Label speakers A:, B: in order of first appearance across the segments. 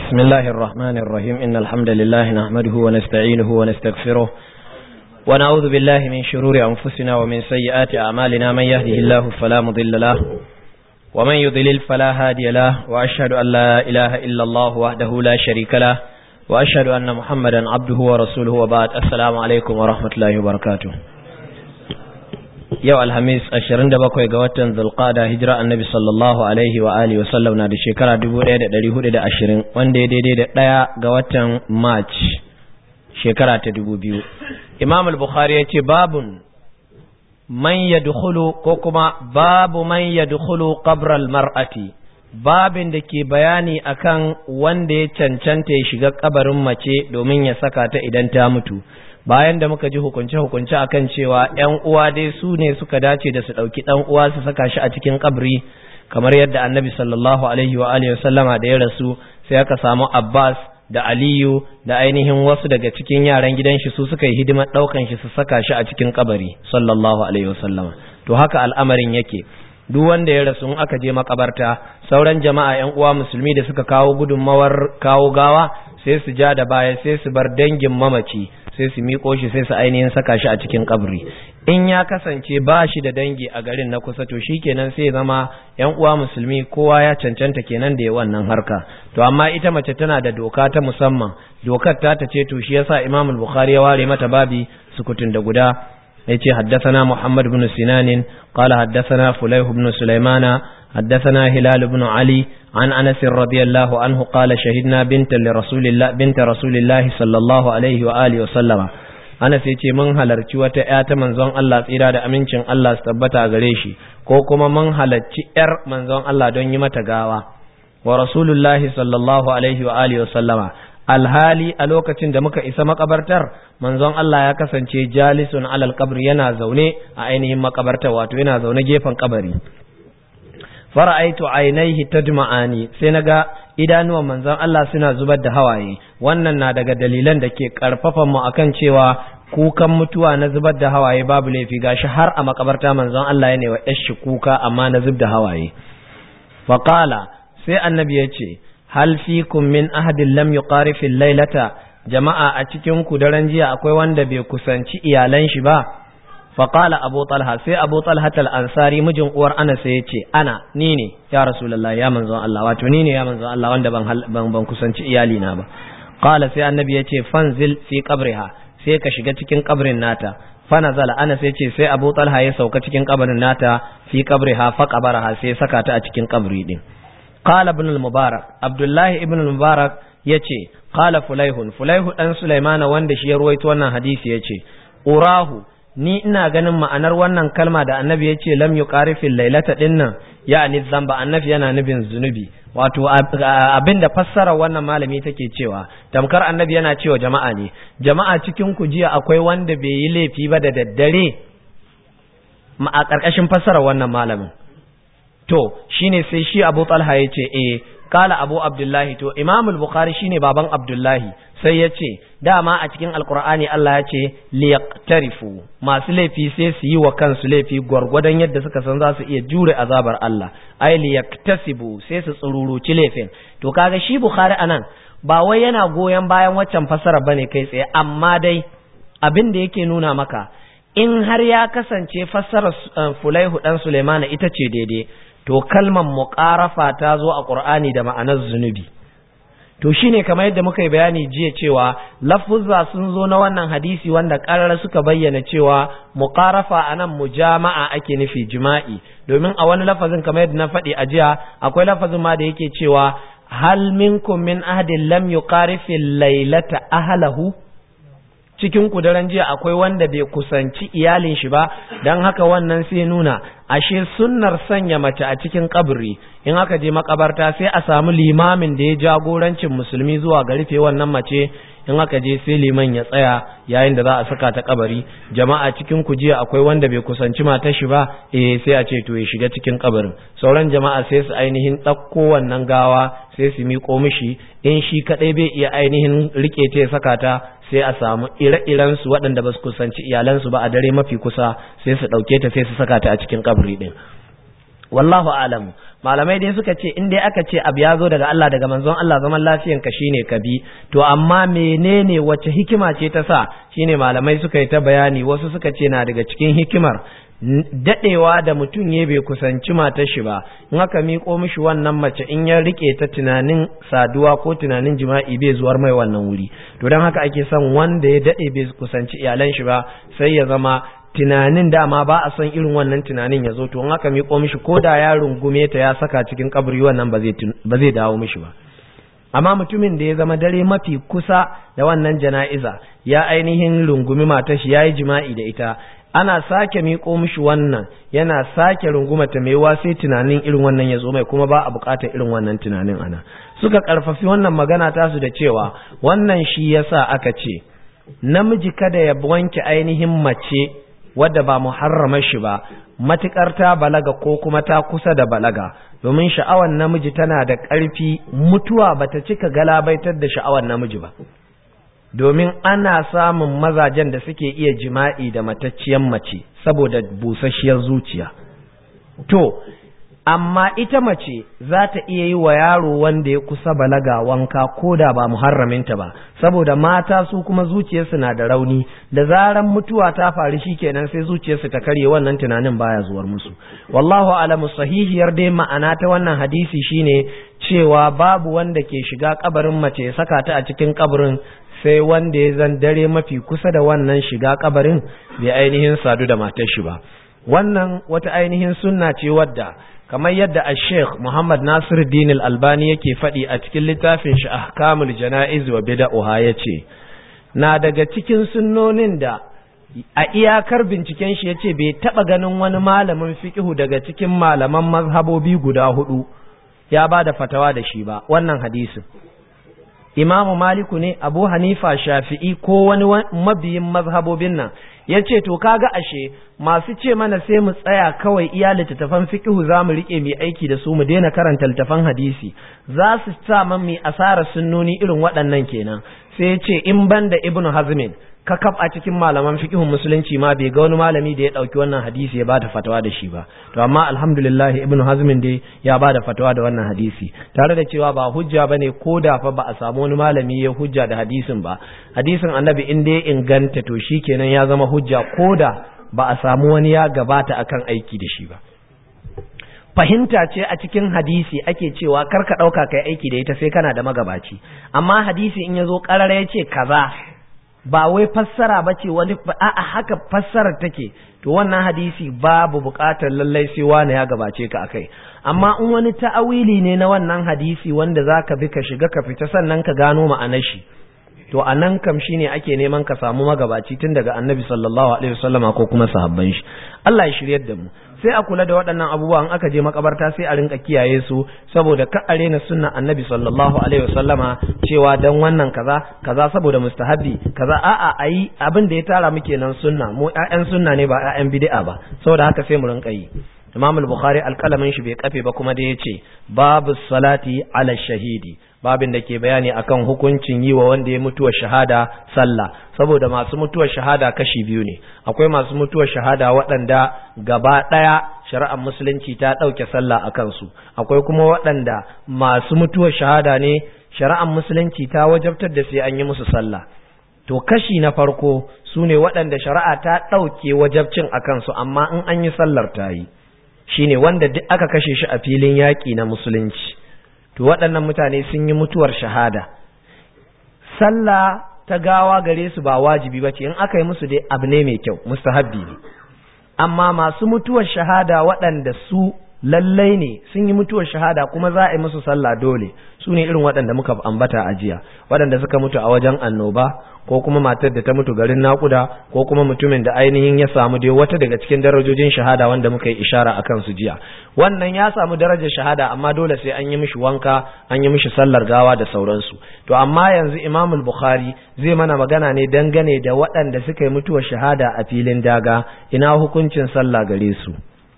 A: بسم الله الرحمن الرحيم إن الحمد لله نحمده ونستعينه ونستغفره ونعوذ بالله من شرور أنفسنا ومن سيئات أعمالنا من يهده الله فلا مضل له ومن يضلل فلا هادي له وأشهد أن لا إله إلا الله وحده لا شريك له وأشهد أن محمدا عبده ورسوله وبعد السلام عليكم ورحمة الله وبركاته yau alhamis ashirin da bakwai ga watan zulqada hijira annabi sallallahu alaihi wa alihi wasallam na da shekara dubu ɗaya da ɗari hudu da ashirin wanda ya daidai da ɗaya ga watan march shekara ta dubu biyu imam al-bukhari ya ce babun man yadkhulu ko kuma babu man yadkhulu qabr al-mar'ati babin da ke bayani akan wanda ya cancanta ya shiga kabarin mace domin ya saka ta idan ta mutu bayan da muka ji hukunce-hukunce akan cewa ‘yan uwa dai su ne suka dace da su ɗauki ɗan uwa su saka shi a cikin kabri kamar yadda annabi sallallahu alaihi wa alihi wasallama da ya rasu sai aka samu Abbas da Aliyu da ainihin wasu daga cikin yaran gidan shi su suka yi hidimar ɗaukan shi su saka shi a cikin kabari sallallahu alaihi wasallama to haka al'amarin yake duk wanda ya rasu in aka je makabarta sauran jama'a ‘yan uwa musulmi da suka kawo gudunmawar kawo gawa sai su ja da baya sai su bar dangin mamaci sai su miƙo shi sai su ainihin saka shi a cikin kabri in ya kasance ba shi da dangi a garin na kusa to shi kenan sai zama yan uwa musulmi kowa ya cancanta kenan da ya wannan harka to amma ita mace tana da doka ta musamman dokar ta ta ce to shi yasa Imam al-Bukhari ya ware mata babi sukutun da guda yace haddathana Muhammad ibn Sinan qala haddathana Fulayh ibn Sulaimana حدثنا هلال بن علي عن أنس رضي الله عنه قال شهدنا بنت لرسول الله بنت رسول الله صلى الله عليه وآله وسلم Anas ya ce mun halarci wata ‘ya ta manzon Allah tsira da amincin Allah su tabbata gare shi, ko kuma mun halarci ‘yar manzon Allah don yi mata gawa, wa Rasulullahi sallallahu Alaihi wa Alihi wasallama, alhali a lokacin da muka isa makabartar, manzon Allah ya kasance jalisun alal kabri yana zaune a ainihin makabartar wato yana zaune gefen kabari. fara'aitu ainihi tadma'ani sai naga idanuwan manzon Allah suna zubar da hawaye wannan na daga dalilan da ke karfafan mu akan cewa kukan mutuwa na zubar da hawaye babu laifi gashi har a makabarta manzon Allah yana wa yashi kuka amma na zub da hawaye fa qala sai annabi ya ce hal fikum min ahadin lam yuqarif laylata jama'a a cikin ku daren jiya akwai wanda bai kusanci iyalan shi ba faƙala abu talha sai abu talha ansari mijin uwar ana sai ya ce ana ni ne ya rasulallah ya manzon Allah wato ni ne ya manzon Allah wanda ban ban kusanci iyali na ba qala sai annabi ya ce fanzil fi qabriha sai ka shiga cikin kabrin nata fanazala ana sai ce sai abu talha ya sauka cikin kabrin nata fi qabriha fa qabaraha sai saka ta a cikin kabri din qala ibn al-mubarak abdullahi ibn al-mubarak yace qala fulaihun fulaihu dan sulaimana wanda shi ya ruwaito wannan hadisi yace urahu ni ina ganin ma'anar wannan kalma da annabi ya ce lam yuqarifil lailata dinnan ya'ni zamba annabi yana nufin zunubi wato abin da fassara wannan malami take cewa tamkar annabi yana cewa jama'a ne jama'a cikin ku jiya akwai wanda bai yi laifi ba da daddare a ƙarƙashin fassara wannan malamin to shine sai shi Abu Talha ya ce eh kala Abu Abdullahi to Imam al-Bukhari shine baban Abdullahi sai ya ce dama a cikin alkur'ani Allah ya ce liyaqtarifu masu laifi sai su yi wa kansu laifi gwargwadon yadda suka san za su iya jure azabar Allah ai liyaktasibu sai su tsururuci laifin to kaga shi Bukhari anan ba wai yana goyon bayan waccan fasara bane kai tsaye amma dai abin da yake nuna maka in har ya kasance fassarar Fulaihu dan Sulaimana ita ce daidai to kalmar muqarafa ta zo a Qur'ani da ma'anar zunubi to shine kamar yadda muka yi bayani jiya cewa lafuzza sun zo na wannan hadisi wanda ƙarar suka bayyana cewa muqarafa anan mujama'a ake nufi jima'i domin a wani lafazin kamar yadda na faɗi a jiya akwai lafazin ma da yake cewa hal minkum min ahadin lam yuqarifi laylata ahlahu cikin ku daren jiya akwai wanda bai kusanci iyalin shi ba dan haka wannan sai nuna ashe sunnar sanya mace a cikin kabri in aka je makabarta sai a samu limamin da ya jagorancin musulmi zuwa ga rufe wannan mace in aka je sai liman ya tsaya yayin da za a saka ta kabari jama'a cikin ku jiya akwai wanda bai kusanci matar shi ba eh sai a ce to ya shiga cikin kabarin sauran jama'a sai su ainihin ɗauko wannan gawa sai su miƙo mishi in shi kaɗai bai iya ainihin rike ta ya saka ta sai a samu ire-iren su waɗanda ba su kusanci iyalansu ba a dare mafi kusa sai su ɗauke ta sai su saka ta a cikin kabari ɗin wallahu alamu malamai dai suka ce in dai aka ce abu ya zo daga Allah daga manzon Allah zaman lafiyan ka shine ka bi to amma menene wace hikima ce ta sa shine malamai suka yi ta bayani wasu suka ce na daga cikin hikimar dadewa da mutum ya bai kusanci matar shi ba in aka miƙo mishi wannan mace in ya rike ta tunanin saduwa ko tunanin jima'i bai zuwar mai wannan wuri to don haka ake son wanda ya dade bai kusanci iyalan shi ba sai ya zama tunanin dama ba a son irin wannan tunanin ya zo to in aka miƙo mishi ko da ya rungume ta ya saka cikin kaburi wannan ba zai dawo mishi ba amma mutumin da ya zama dare mafi kusa da wannan jana'iza ya ainihin rungumi matar shi ya yi jima'i da ita ana sake miƙo mishi wannan yana sake rungumata mai wa sai tunanin irin wannan ya zo mai kuma ba a buƙatar irin wannan tunanin ana suka ƙarfafi wannan magana tasu da cewa wannan shi yasa aka ce namiji kada ya wanke ainihin mace wadda ba muharramar shi ba matukar ta balaga ko kuma ta kusa da balaga domin sha'awar namiji tana da ƙarfi mutuwa bata cika galabaitar da sha'awar namiji ba domin ana samun mazajen da suke iya jima'i da matacciyar mace saboda busasshiyar zuciya to amma ita mace za ta iya yi wa yaro wanda ya kusa balaga wanka ko da ba muharraminta ba saboda mata su kuma zuciyarsu na da rauni da zaran mutuwa ta faru kenan sai zuciyarsu ta karye wannan tunanin baya zuwar musu wallahu alamu sahihiyar dai ma'ana ta wannan hadisi shine cewa babu wanda ke shiga kabarin mace ya saka ta a cikin kabarin sai wanda ya zan dare mafi kusa da wannan shiga kabarin bai ainihin sadu da matar shi ba wannan wata ainihin sunna ce wadda kamar yadda a sheikh muhammad nasir din albani yake faɗi a cikin littafin shi ahkamul jana'iz wa bida'uha ya ce na daga cikin sunnonin da a iyakar binciken shi ya ce bai taɓa ganin wani malamin fiƙihu daga cikin malaman mazhabobi guda hudu ya ba da fatawa da shi ba wannan hadisin imamu maliku ne abu hanifa shafi'i ko wani mabiyin mazhabobin nan ya ce to kaga ashe masu ce mana sai mu tsaya kawai iya littattafan fiqhu za mu riƙe mai aiki da su mu daina karanta littattafan hadisi za su sa man mai asarar sunnoni irin waɗannan kenan sai ya ce in ban da ibnu hazmin kakaf a cikin malaman fiqhun musulunci ma bai ga wani malami da ya dauki wannan hadisi ya bada fatawa da shi ba to amma alhamdulillah ibnu hazmin dai ya bada fatawa da wannan hadisi tare da cewa ba hujja bane ko da fa ba a samu wani malami ya hujja da hadisin ba hadisin annabi in dai inganta to shikenan ya zama hujja ko da ba a samu wani ya gabata akan aiki da shi ba fahimta ce a cikin hadisi ake cewa kar ka ɗauka kai aiki da ita sai kana da magabaci amma hadisi in ya zo ƙarara ya ce kaza ba wai fassara ba ce wani a'a haka fassarar take to wannan hadisi babu buƙatar lallai sai wani ya gabace ka akai amma in wani ta'awili ne na wannan hadisi wanda zaka bi ka shiga ka fita sannan ka gano ma'anar shi to a nan kam shine ake neman ka samu magabaci tun daga annabi sallallahu alaihi wasallama ko kuma sahabban shi Allah ya shiryar da mu sai a kula da waɗannan abubuwan aka je makabarta sai a rinka kiyaye su saboda ka a rena sunnan annabi sallallahu alaihi wasallama cewa dan wannan kaza kaza saboda mustahabi kaza a'a ayi abin da ya tara muke nan sunna mu ƴaƴan sunna ne ba ƴaƴan bid'a ba saboda haka sai mu rinka yi Imam al-Bukhari alƙalamin shi bai kafe ba kuma da yace babu salati ala shahidi babin da ke bayani akan hukuncin yi wa wanda ya mutuwa shahada sallah saboda masu mutuwar shahada kashi biyu ne akwai masu mutuwar shahada waɗanda gaba ɗaya shari'ar musulunci ta ɗauke sallah a kansu akwai kuma waɗanda masu mutuwar shahada ne shari'ar musulunci ta wajabtar da sai an yi musu sallah to kashi na farko su ne waɗanda shari'a ta ɗauke wajabcin a kansu amma in an yi sallar ta yi shine wanda duk aka kashe shi a filin yaƙi na musulunci to waɗannan mutane sun yi mutuwar shahada sallah ta gawa gare su ba wajibi ba ce in aka yi musu dai abu ne mai kyau mustahabbi ne amma masu mutuwar shahada waɗanda su lallai ne sun yi mutuwar shahada kuma za a yi musu sallah dole su ne irin waɗanda muka ambata a jiya waɗanda suka mutu a wajen annoba ko kuma matar da ta mutu garin naƙuda ko kuma mutumin da ainihin ya samu dai wata daga cikin darajojin shahada wanda muka yi ishara a kansu jiya wannan ya samu darajar shahada amma dole sai an yi mishi wanka an yi mishi sallar gawa da sauransu to amma yanzu imam bukhari zai mana magana ne dangane da waɗanda suka yi mutuwar shahada a filin daga ina hukuncin sallah gare su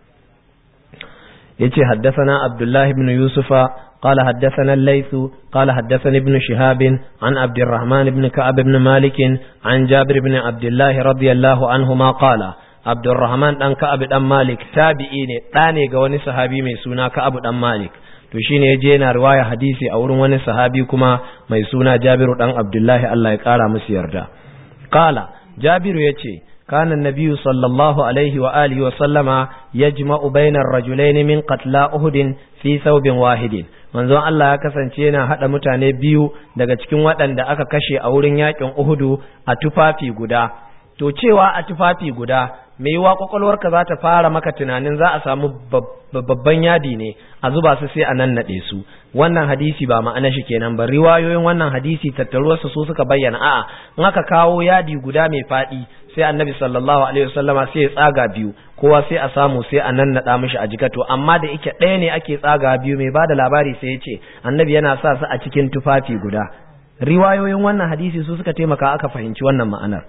A: yace haddathana abdullahi ibn yusufa قال حدثنا الليث قال حدثني ابن شهاب عن عبد الرحمن بن كعب بن مالك عن جابر بن عبد الله رضي الله عنهما قال Abdurrahman dan Ka'ab dan Malik tabi'i ne ɗa ne ga wani sahabi mai suna Ka'ab dan Malik to shine yaje yana riwaya hadisi a wurin wani sahabi kuma mai suna Jabiru dan Abdullahi Allah ya kara musu yarda qala Jabiru yace كان النبي صلى الله عليه وآله وسلم يجمع بين الرجلين من قتلى أهد في ثوب واحد manzon Allah ya kasance yana haɗa mutane biyu daga cikin waɗanda aka kashe a wurin yakin Uhudu a tufafi guda to cewa a tufafi guda mai yiwa kwakwalwarka za ta fara maka tunanin za a samu babban yadi ne a zuba su sai a nan naɗe su wannan hadisi ba ma'ana shi kenan ba riwayoyin wannan hadisi tattaruwarsa su suka bayyana a'a in aka kawo yadi guda mai faɗi sai annabi sallallahu alaihi wasallama sai ya tsaga biyu kowa sai a samu sai a nan naɗa mishi a jikato amma da ike ɗaya ne ake tsaga biyu mai bada labari sai ya ce annabi yana sa su a cikin tufafi guda riwayoyin wannan hadisi su suka taimaka aka fahimci wannan ma'anar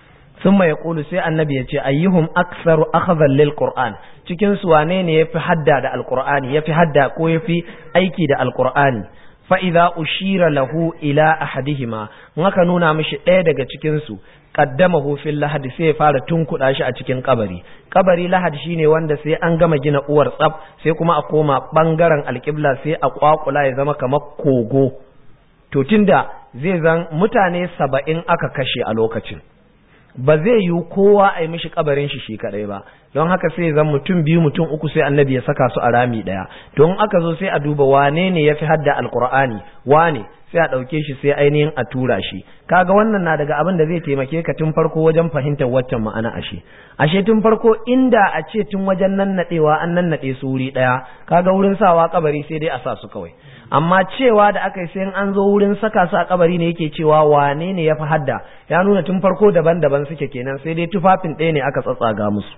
A: ثم يقول sai annabi ya ce ayyuhum aktsaru akhadhan lil qur'an cikin su wane ne yafi hadda da alqur'ani yafi hadda ko yafi aiki da alqur'ani fa idza ushira lahu ila ahadihima in aka nuna mishi ɗaya daga cikin su qaddamahu fil lahad sai ya fara tunkuda shi a cikin kabari kabari lahad shine wanda sai an gama gina uwar tsaf sai kuma a koma bangaren alqibla sai a kwakula ya zama kamar kogo to tunda zai zan mutane saba'in aka kashe a lokacin ba zai yi kowa a yi mishi kabarin shi shi kadai ba don haka sai zan mutum biyu mutum uku sai annabi ya saka su a rami daya don aka zo sai a duba wane ne ya fi hadda alkur'ani wane sai a ɗauke shi sai ainihin a tura shi kaga wannan na daga abin da zai taimake ka tun farko wajen fahimtar waccan ma'ana ashe ashe tun farko inda a ce tun wajen nannaɗewa an nannaɗe su wuri ɗaya kaga wurin sawa kabari sai dai a sa su kawai amma cewa da aka yi sai an zo wurin saka su a kabari ne yake cewa wane ne ya fi hadda ya nuna tun farko daban-daban suke kenan sai dai tufafin ɗaya ne aka tsatsaga musu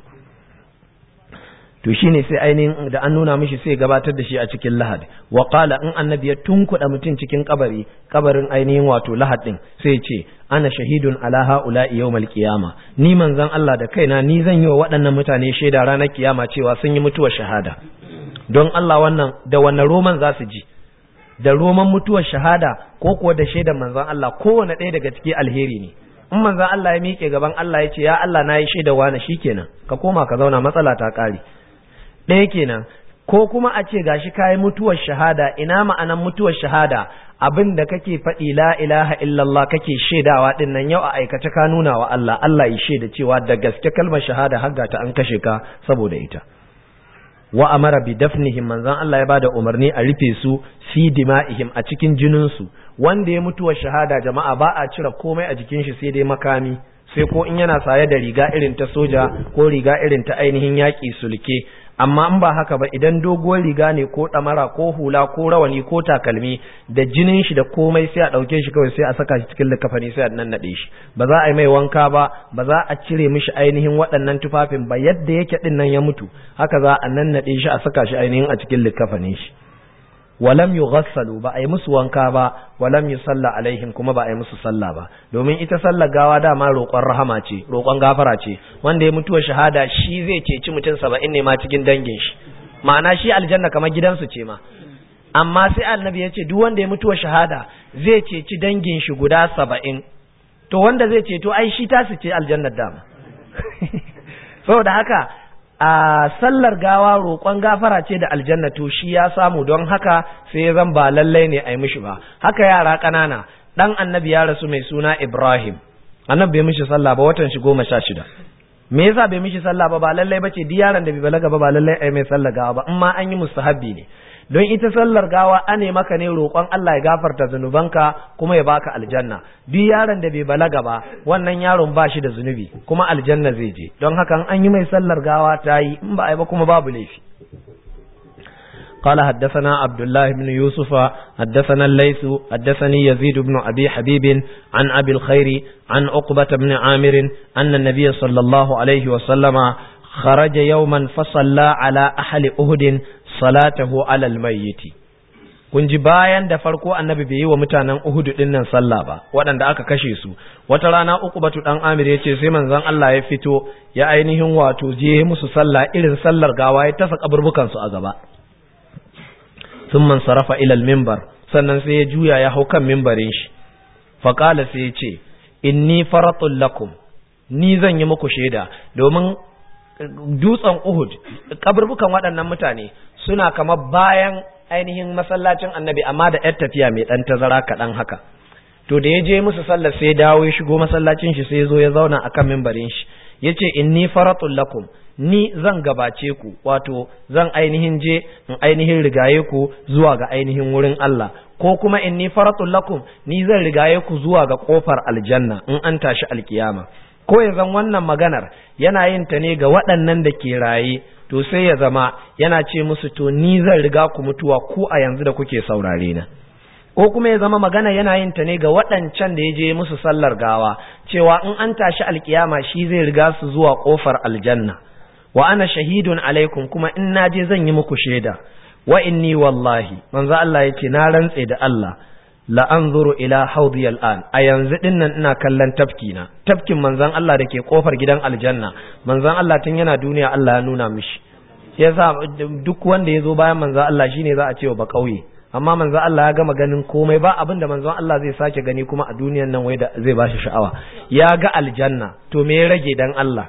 A: to shine sai ainihin da an nuna mishi sai gabatar da shi a cikin lahad wa qala in annabi ya tunkuɗa mutum cikin kabari kabarin ainihin wato lahad din sai ce ana shahidun ala haula'i yawmal qiyama ni manzon Allah da kaina ni zan yi wa waɗannan mutane shaida ranar kiyama cewa sun yi mutuwar shahada don Allah wannan da wannan roman za su ji da roman mutuwar shahada ko kuwa da shaidan manzon Allah kowane ɗaya daga ciki alheri ne in manzon Allah ya miƙe gaban Allah ya ce ya Allah na yi shaida wani shikenan ka koma ka zauna matsala ta ƙare ɗaya kenan ko kuma a ce gashi kayi mutuwar shahada ina ma'anan mutuwar shahada abin da kake faɗi la ilaha illallah kake shaidawa din nan yau a aikace ka nuna wa Allah Allah ya shaida cewa da gaske kalmar shahada har ta an kashe ka saboda ita wa amara bi dafnihim manzon Allah ya bada umarni a rufe su fi dima'ihim a cikin jinin su wanda ya mutuwar shahada jama'a ba a cire komai a jikin shi sai dai makami sai ko in yana saye da riga irin ta soja ko riga irin ta ainihin yaƙi sulke amma in ba haka ba idan doguwar riga ne ko ɗamara ko hula ko rawani ko takalmi da jinin shi da komai sai a ɗauke shi kawai sai a saka shi cikin likafani sai a nannaɗe shi ba za a yi mai wanka ba ba za a cire mishi ainihin waɗannan tufafin ba yadda yake ɗin nan ya mutu haka za a nannaɗe shi a saka shi ainihin a cikin likafanin shi walam yughassalu ba a yi musu wanka ba walam yusalla alaihim kuma ba a yi musu sallah ba domin ita sallar gawa dama roƙon rahama ce roƙon gafara ce wanda ya mutuwa shahada shi zai ceci mutum saba'in ne ma cikin dangin shi ma'ana shi aljanna kamar gidansu ce ma amma sai annabi ya ce duk wanda ya mutuwa shahada zai ceci dangin shi guda saba'in to wanda zai ceto ai shi tasu ce aljannar dama saboda haka a sallar gawa roƙon gafara ce da aljanna to shi ya samu don haka sai ya zan ba lallai ne a yi mishi ba haka yara ƙanana ɗan annabi ya rasu mai suna ibrahim annabi bai mishi sallah ba watan shi goma sha shida me yasa bai mishi sallah ba ba lallai ba ce duk yaron da bai balaga ba ba lallai a yi mai sallah gawa ba in ma an yi mustahabbi ne don ita sallar gawa ane maka ne roƙon Allah ya gafarta zunubanka kuma ya baka aljanna duk yaron da bai balaga ba wannan yaron ba shi da zunubi kuma aljanna zai je don haka an yi mai sallar gawa ta yi in ba a yi ba kuma babu laifi قال حدثنا عبد الله بن يوسف حدثنا الليث حدثني يزيد بن أبي حبيب عن أبي الخير عن عقبة بن عامر أن النبي صلى الله عليه وسلم خرج يوما فصلى على أهل أهد salatahu alal mayyiti kun ji bayan da farko annabi bai yi wa mutanen Uhud din nan sallah ba waɗanda aka kashe su wata rana uku batu dan Amir yace sai manzon Allah ya fito ya ainihin wato je musu sallah irin sallar gawa ya tasa kaburbukan su a gaba thumma sarafa ila al-minbar sannan sai ya juya ya hau kan minbarin shi fa qala sai ya ce inni faratul lakum ni zan yi muku shaida domin dutsen Uhud kaburbukan waɗannan mutane suna kamar bayan ainihin masallacin annabi amma da yar tafiya mai ɗan tazara kaɗan haka to da ya je musu sallar sai dawo ya shigo masallacin shi sai ya zo ya zauna akan mimbarin shi ya ce inni faratul lakum ni zan gabace ku wato zan ainihin je in ainihin rigaye ku zuwa ga ainihin wurin Allah ko kuma inni faratul lakum ni zan rigaye ku zuwa ga kofar aljanna in an tashi alkiyama ko ya zan wannan maganar yana yin ta ne ga waɗannan da ke raye to sai ya zama yana ce musu to ni zan riga ku mutuwa ku a yanzu da kuke saurare na ko kuma ya zama magana yana yin ta ne ga waɗancan da ya je musu sallar gawa cewa in an tashi alkiyama shi zai riga su zuwa kofar aljanna wa ana shahidun alaikum kuma in na je zan yi muku shaida wa inni wallahi manzo Allah yace na rantse da Allah la anzuru ila haudi al'an a yanzu dinnan ina kallon tafki na tafkin manzon Allah da ke kofar gidan aljanna manzon Allah tun yana duniya Allah ya nuna mishi yasa duk wanda ya zo bayan manzon Allah shine za a ce ba kauye amma manzon Allah ya gama ganin komai ba abinda manzon Allah zai sake gani kuma a duniyan nan wai da zai bashi sha'awa ya ga aljanna to me ya rage dan Allah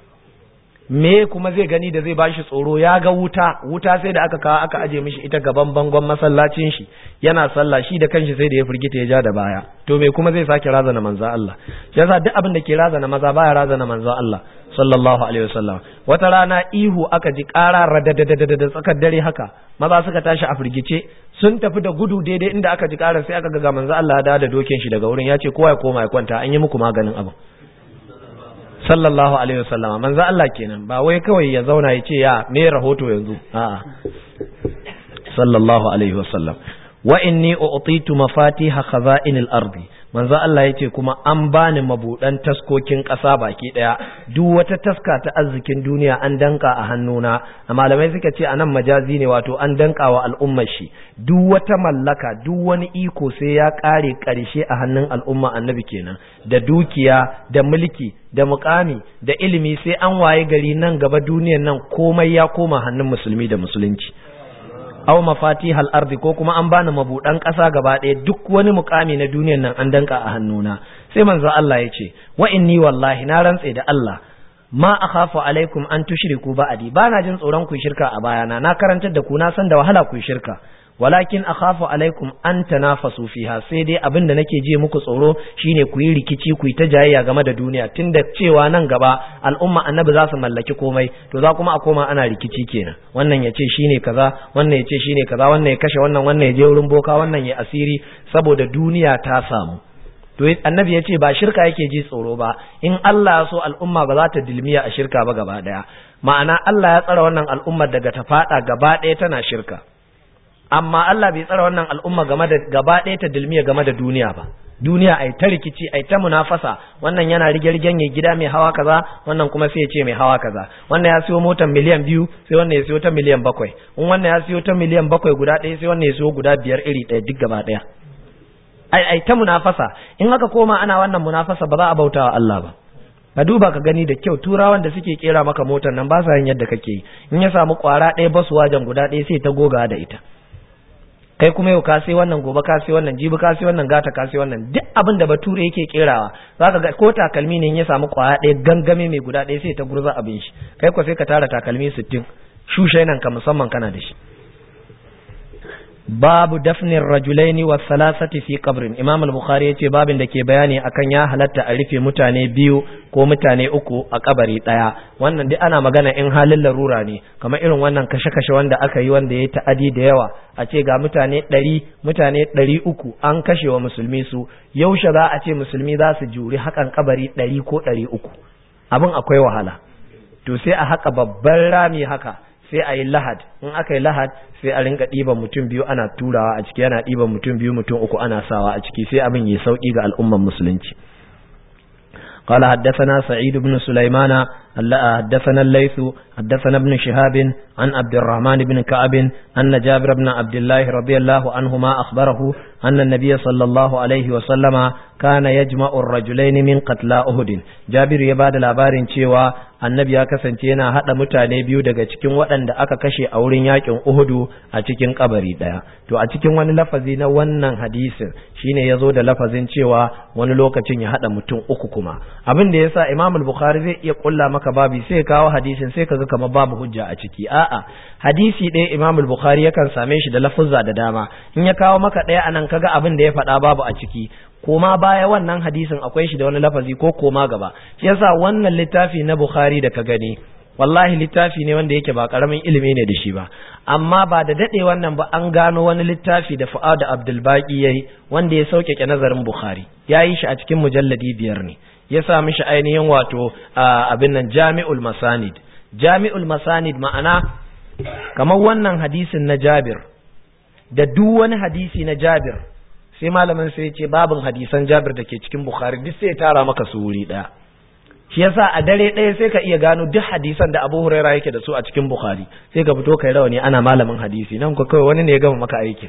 A: me kuma zai gani da zai bashi tsoro ya ga wuta wuta sai da aka kawo aka aje mishi ita gaban bangon masallacin shi yana sallah shi da kanshi sai da ya firgita ya ja da baya to me kuma zai sake razana manzo Allah shi yasa duk abin da ke razana maza baya razana manzo Allah sallallahu alaihi wasallam wata rana ihu aka ji ƙara radadadadada tsakar dare haka maza suka tashi a firgice sun tafi da gudu daidai inda aka ji ƙarar sai aka ga manzo Allah ya da dokin shi daga wurin ya ce kowa ya koma ya kwanta an yi muku maganin abin sallallahu alaihi wasallam manzo Allah kenan ba wai kawai ya zauna ya ce ya me rahoto yanzu a'a sallallahu alaihi wasallam wa inni u'titu mafatiha khaza'inil ardi manzo Allah yace kuma an bani mabudan taskokin ƙasa baki daya duk wata taska ta arzikin duniya an danka a hannuna malamai suka ce anan majazi ne wato an danka wa al'ummar shi duk wata mallaka duk wani iko sai ya kare karshe a hannun al'umma annabi kenan da dukiya da mulki da mukami da ilimi sai an waye gari nan gaba duniyar nan komai ya koma hannun musulmi da musulunci aw mafatihal ardi ko kuma an bani mabudan ƙasa gaba ɗaya duk wani mukami na duniyar nan an danka a hannuna sai manzo Allah ya ce wa inni wallahi na rantse da Allah ma akhafu alaikum an tushriku ba'di bana jin tsoron ku shirka a bayana na karantar da ku na san da wahala ku shirka walakin akhafu alaikum an tanafasu fiha sai dai abin da nake ji muku tsoro shine ku yi rikici ku yi ta jayayya game da duniya tunda cewa nan gaba al'umma annabi za su mallaki komai to za kuma a koma ana rikici kenan wannan ya ce shine kaza wannan ya ce shine kaza wannan ya kashe wannan wannan ya je wurin boka wannan ya asiri saboda duniya ta samu to annabi ya ce ba shirka yake ji tsoro ba in Allah ya so al'umma ba za ta dilmiya a shirka ba gaba daya ma'ana Allah ya tsara wannan al'ummar daga ta fada gaba daya tana shirka amma Allah bai tsara wannan al'umma game da gaba ɗaya ta dilmiya game da duniya ba duniya ai ta rikici ai ta munafasa wannan yana rige-rigen ya gida mai hawa kaza wannan kuma sai ya ce mai hawa kaza wannan ya siyo motar miliyan biyu sai wannan ya siyo ta miliyan bakwai in wannan ya siyo ta miliyan bakwai guda ɗaya sai wannan ya siyo guda biyar iri ɗaya duk gaba ɗaya ai ai ta munafasa in aka koma ana wannan munafasa ba za a bautawa Allah ba ka duba ka gani da kyau turawan da suke kera maka motar nan ba sa yin yadda kake yi in ya samu kwara ɗaya basu wajen guda ɗaya sai ta goga da ita kai kuma yau ka sai wannan gobe ka sai wannan jibi ka sai wannan gata ka sai wannan duk abin da bature yake kerawa zaka ga ko takalmi ne ya samu kwaya ɗaya gangame mai guda ɗaya sai ta gurza abin shi kai ko sai ka tara takalmi sittin shushe nan ka musamman kana da shi babu dafnin rajulaini wa salasati fi qabrin imam al-bukhari yace babin da ke bayani akan ya halatta a rufe mutane biyu ko mutane uku a kabari daya wannan duk ana magana in halin larura ne kamar irin wannan kashe-kashe wanda aka yi wanda yayi ta'adi da yawa a ce ga mutane ɗari mutane ɗari uku an kashe wa musulmi su yaushe za a ce musulmi za su juri hakan kabari ɗari ko ɗari uku abin akwai wahala to sai a haka babban rami haka sai a yi lahad in aka yi lahad sai a rinka ɗiban mutum biyu ana turawa a ciki yana ɗiban mutum biyu mutum uku ana sawa a ciki sai abin yi sauƙi ga al'umman musulunci قال حدثنا سعيد بن سليمان حدثنا الليث حدثنا ابن شهاب عن عبد الرحمن بن كعب أن جابر بن عبد الله رضي الله عنهما أخبره أن النبي صلى الله عليه وسلم كان يجمع الرجلين من قتلى أهد جابر يباد الأبار cewa annabi ya kasance yana hada mutane biyu daga cikin waɗanda aka kashe a wurin yakin Uhudu a cikin kabari daya to a cikin wani lafazi na wannan hadisin shine yazo da lafazin cewa wani lokacin ya hada mutum uku kuma abin da yasa Imam al-Bukhari zai iya kulla maka babi sai kawo hadisin sai kaga kamar babu hujja a ciki a'a hadisi ɗaya Imam al-Bukhari yakan same shi da lafuzza da dama in ya kawo maka ɗaya anan kaga abin da ya faɗa babu a ciki koma baya wannan hadisin akwai shi da wani lafazi ko koma gaba shi yasa wannan littafi na Bukhari da ka gani wallahi littafi ne wanda yake ba karamin ilimi ne da shi ba amma ba da dade wannan ba an gano wani littafi da Fuad Abdul Baqi yayi wanda ya sauƙaƙe nazarin Bukhari yayi shi a cikin mujalladi biyar ne ya sa mishi ainihin wato abin nan Jami'ul Masanid Jami'ul Masanid ma'ana kamar wannan hadisin na Jabir da duk wani hadisi na Jabir sai malamin sai ya ce babin hadisan Jabir da ke cikin Bukhari duk sai ya tara maka su wuri ɗaya shi yasa a dare ɗaya sai ka iya gano duk hadisan da Abu Huraira yake da su a cikin Bukhari sai ka fito kai rawani ana malamin hadisi nan ko kawai wani ne ya gama maka aikin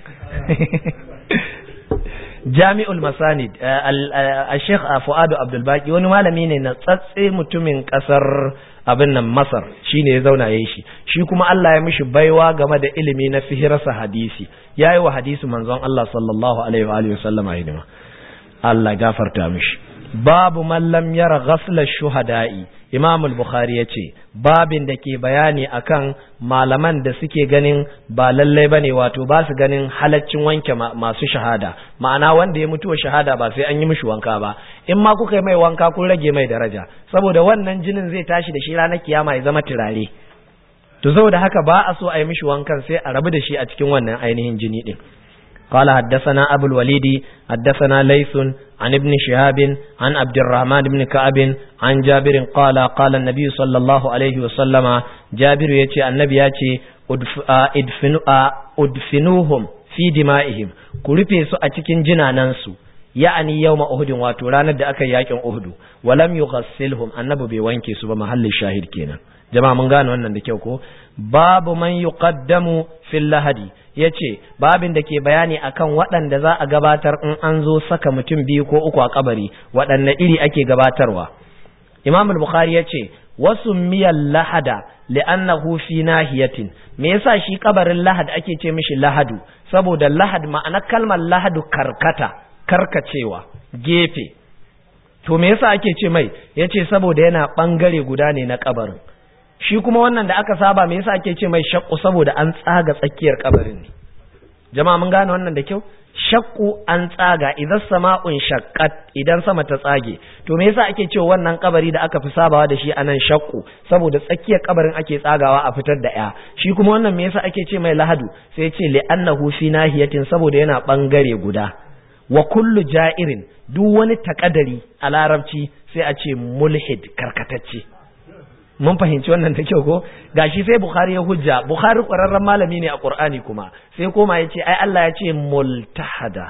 A: Jami'ul Masanid al-Sheikh Fuad Abdul Baqi wani malami ne na tsatse mutumin kasar abin nan Masar shine ya zauna yayin shi shi kuma Allah ya mishi baiwa game da ilimi na fihirasa hadisi yayi wa hadisi manzon Allah sallallahu alaihi wa alihi wasallama hidima Allah gafarta mishi babu man lam yara ghasla shuhada'i Imam al-Bukhari yace babin da ke bayani akan malaman da suke ganin ba lalle bane wato ba su ganin halaccin wanke masu shahada ma'ana wanda ya mutuwa shahada ba sai an yi mishi wanka ba in ma kuka yi mai wanka kun rage mai daraja saboda wannan jinin zai tashi da shi ranar kiyama ya zama turare to saboda haka ba a so a yi mishi wankan sai a rabu da shi a cikin wannan ainihin jini din قال حدثنا أبو الوليد حدثنا ليث عن ابن شهاب عن عبد الرحمن بن كعب عن جابر قال قال النبي صلى الله عليه وسلم جابر يتي النبي يتي ادفنوهم في دمائهم كرفي سو أتكين جنانانسو يعني يوم أهد واتورانا دا أكا ياكن أهد ولم يغسلهم النبي بيوانكي سبا محل الشاهد كينا jama'a mun gane wannan da kyau ko babu man yuqaddamu fil lahadi yace babin da ke bayani akan waɗanda za a gabatar in an zo saka mutum biyu ko uku a kabari waɗanne iri ake gabatarwa Imam al-Bukhari yace wasu miyal lahada li'annahu fi nahiyatin me yasa shi kabarin lahad ake ce mishi lahadu saboda lahad ma'ana kalmar lahadu karkata karkacewa gefe to me yasa ake ce mai yace saboda yana bangare guda ne na kabarin shi kuma wannan da aka saba me yasa ake ce mai shakku saboda an tsaga tsakiyar kabarin ne jama'a mun gane wannan da kyau shakku an tsaga idan sama'un shaqqat idan sama ta tsage to me yasa ake cewa wannan kabari da aka fi sabawa da shi anan shakku saboda tsakiyar kabarin ake tsagawa a fitar da ya shi kuma wannan me yasa ake ce mai lahadu sai ce li annahu fi nahiyatin saboda yana bangare guda wa kullu ja'irin duk wani takadari a larabci sai a ce mulhid karkatacce mun fahimci wannan da kyau ko gashi sai bukhari ya hujja bukhari ƙwararren malami ne a qur'ani kuma sai koma ya ce ai Allah ya ce multahada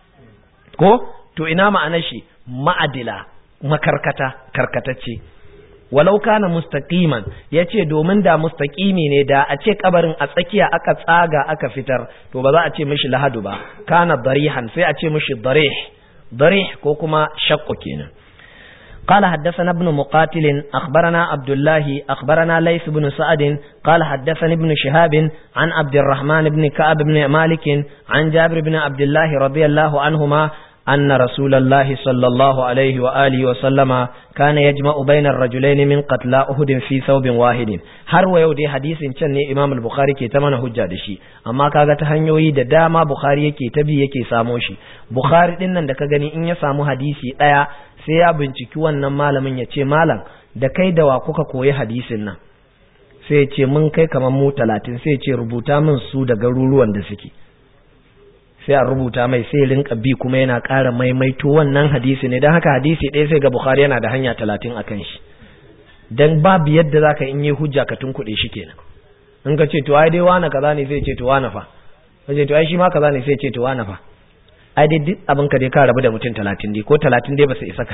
A: ko to ina ma'anar shi ma'adila makarkata karkatacce walau kana mustaqiman yace domin da mustaqimi ne da a ce kabarin a tsakiya aka tsaga aka fitar to ba za a ce mishi lahadu ba kana darihan sai a ce mishi darih darih ko kuma shaqqu kenan قال حدثنا ابن مقاتل أخبرنا عبد الله أخبرنا ليث بن سعد قال حدثني ابن شهاب عن عبد الرحمن بن كعب بن مالك عن جابر بن عبد الله رضي الله عنهما أن رسول الله صلى الله عليه وآله وسلم كان يجمع بين الرجلين من قتلى أهد في ثوب واحد har wa yau dai hadisin can ne Imam al-Bukhari ke ta mana hujja da shi amma kaga ta hanyoyi da dama Bukhari yake ta bi yake samo shi Bukhari din nan da ka gani in ya samu hadisi daya sai ya binciki wannan malamin ya ce malam da kai da wa kuka koyi hadisin nan sai ya ce mun kai kamar mu talatin sai ya ce rubuta min su da garuruwan da suke sai a rubuta mai sai rinka bi kuma yana ƙara maimaito wannan hadisi ne don haka hadisi ɗaya sai ga Bukhari yana da hanya talatin a kan shi don babu yadda za ka in yi hujja ka tunkuɗe shi kenan in ka ce to ai dai wane kaza ne sai ce to wane fa ka ce to ai shi ma kaza ne sai ce to wane fa ai dai duk abin ka dai ka rabu da mutum talatin dai ko talatin dai ba su isa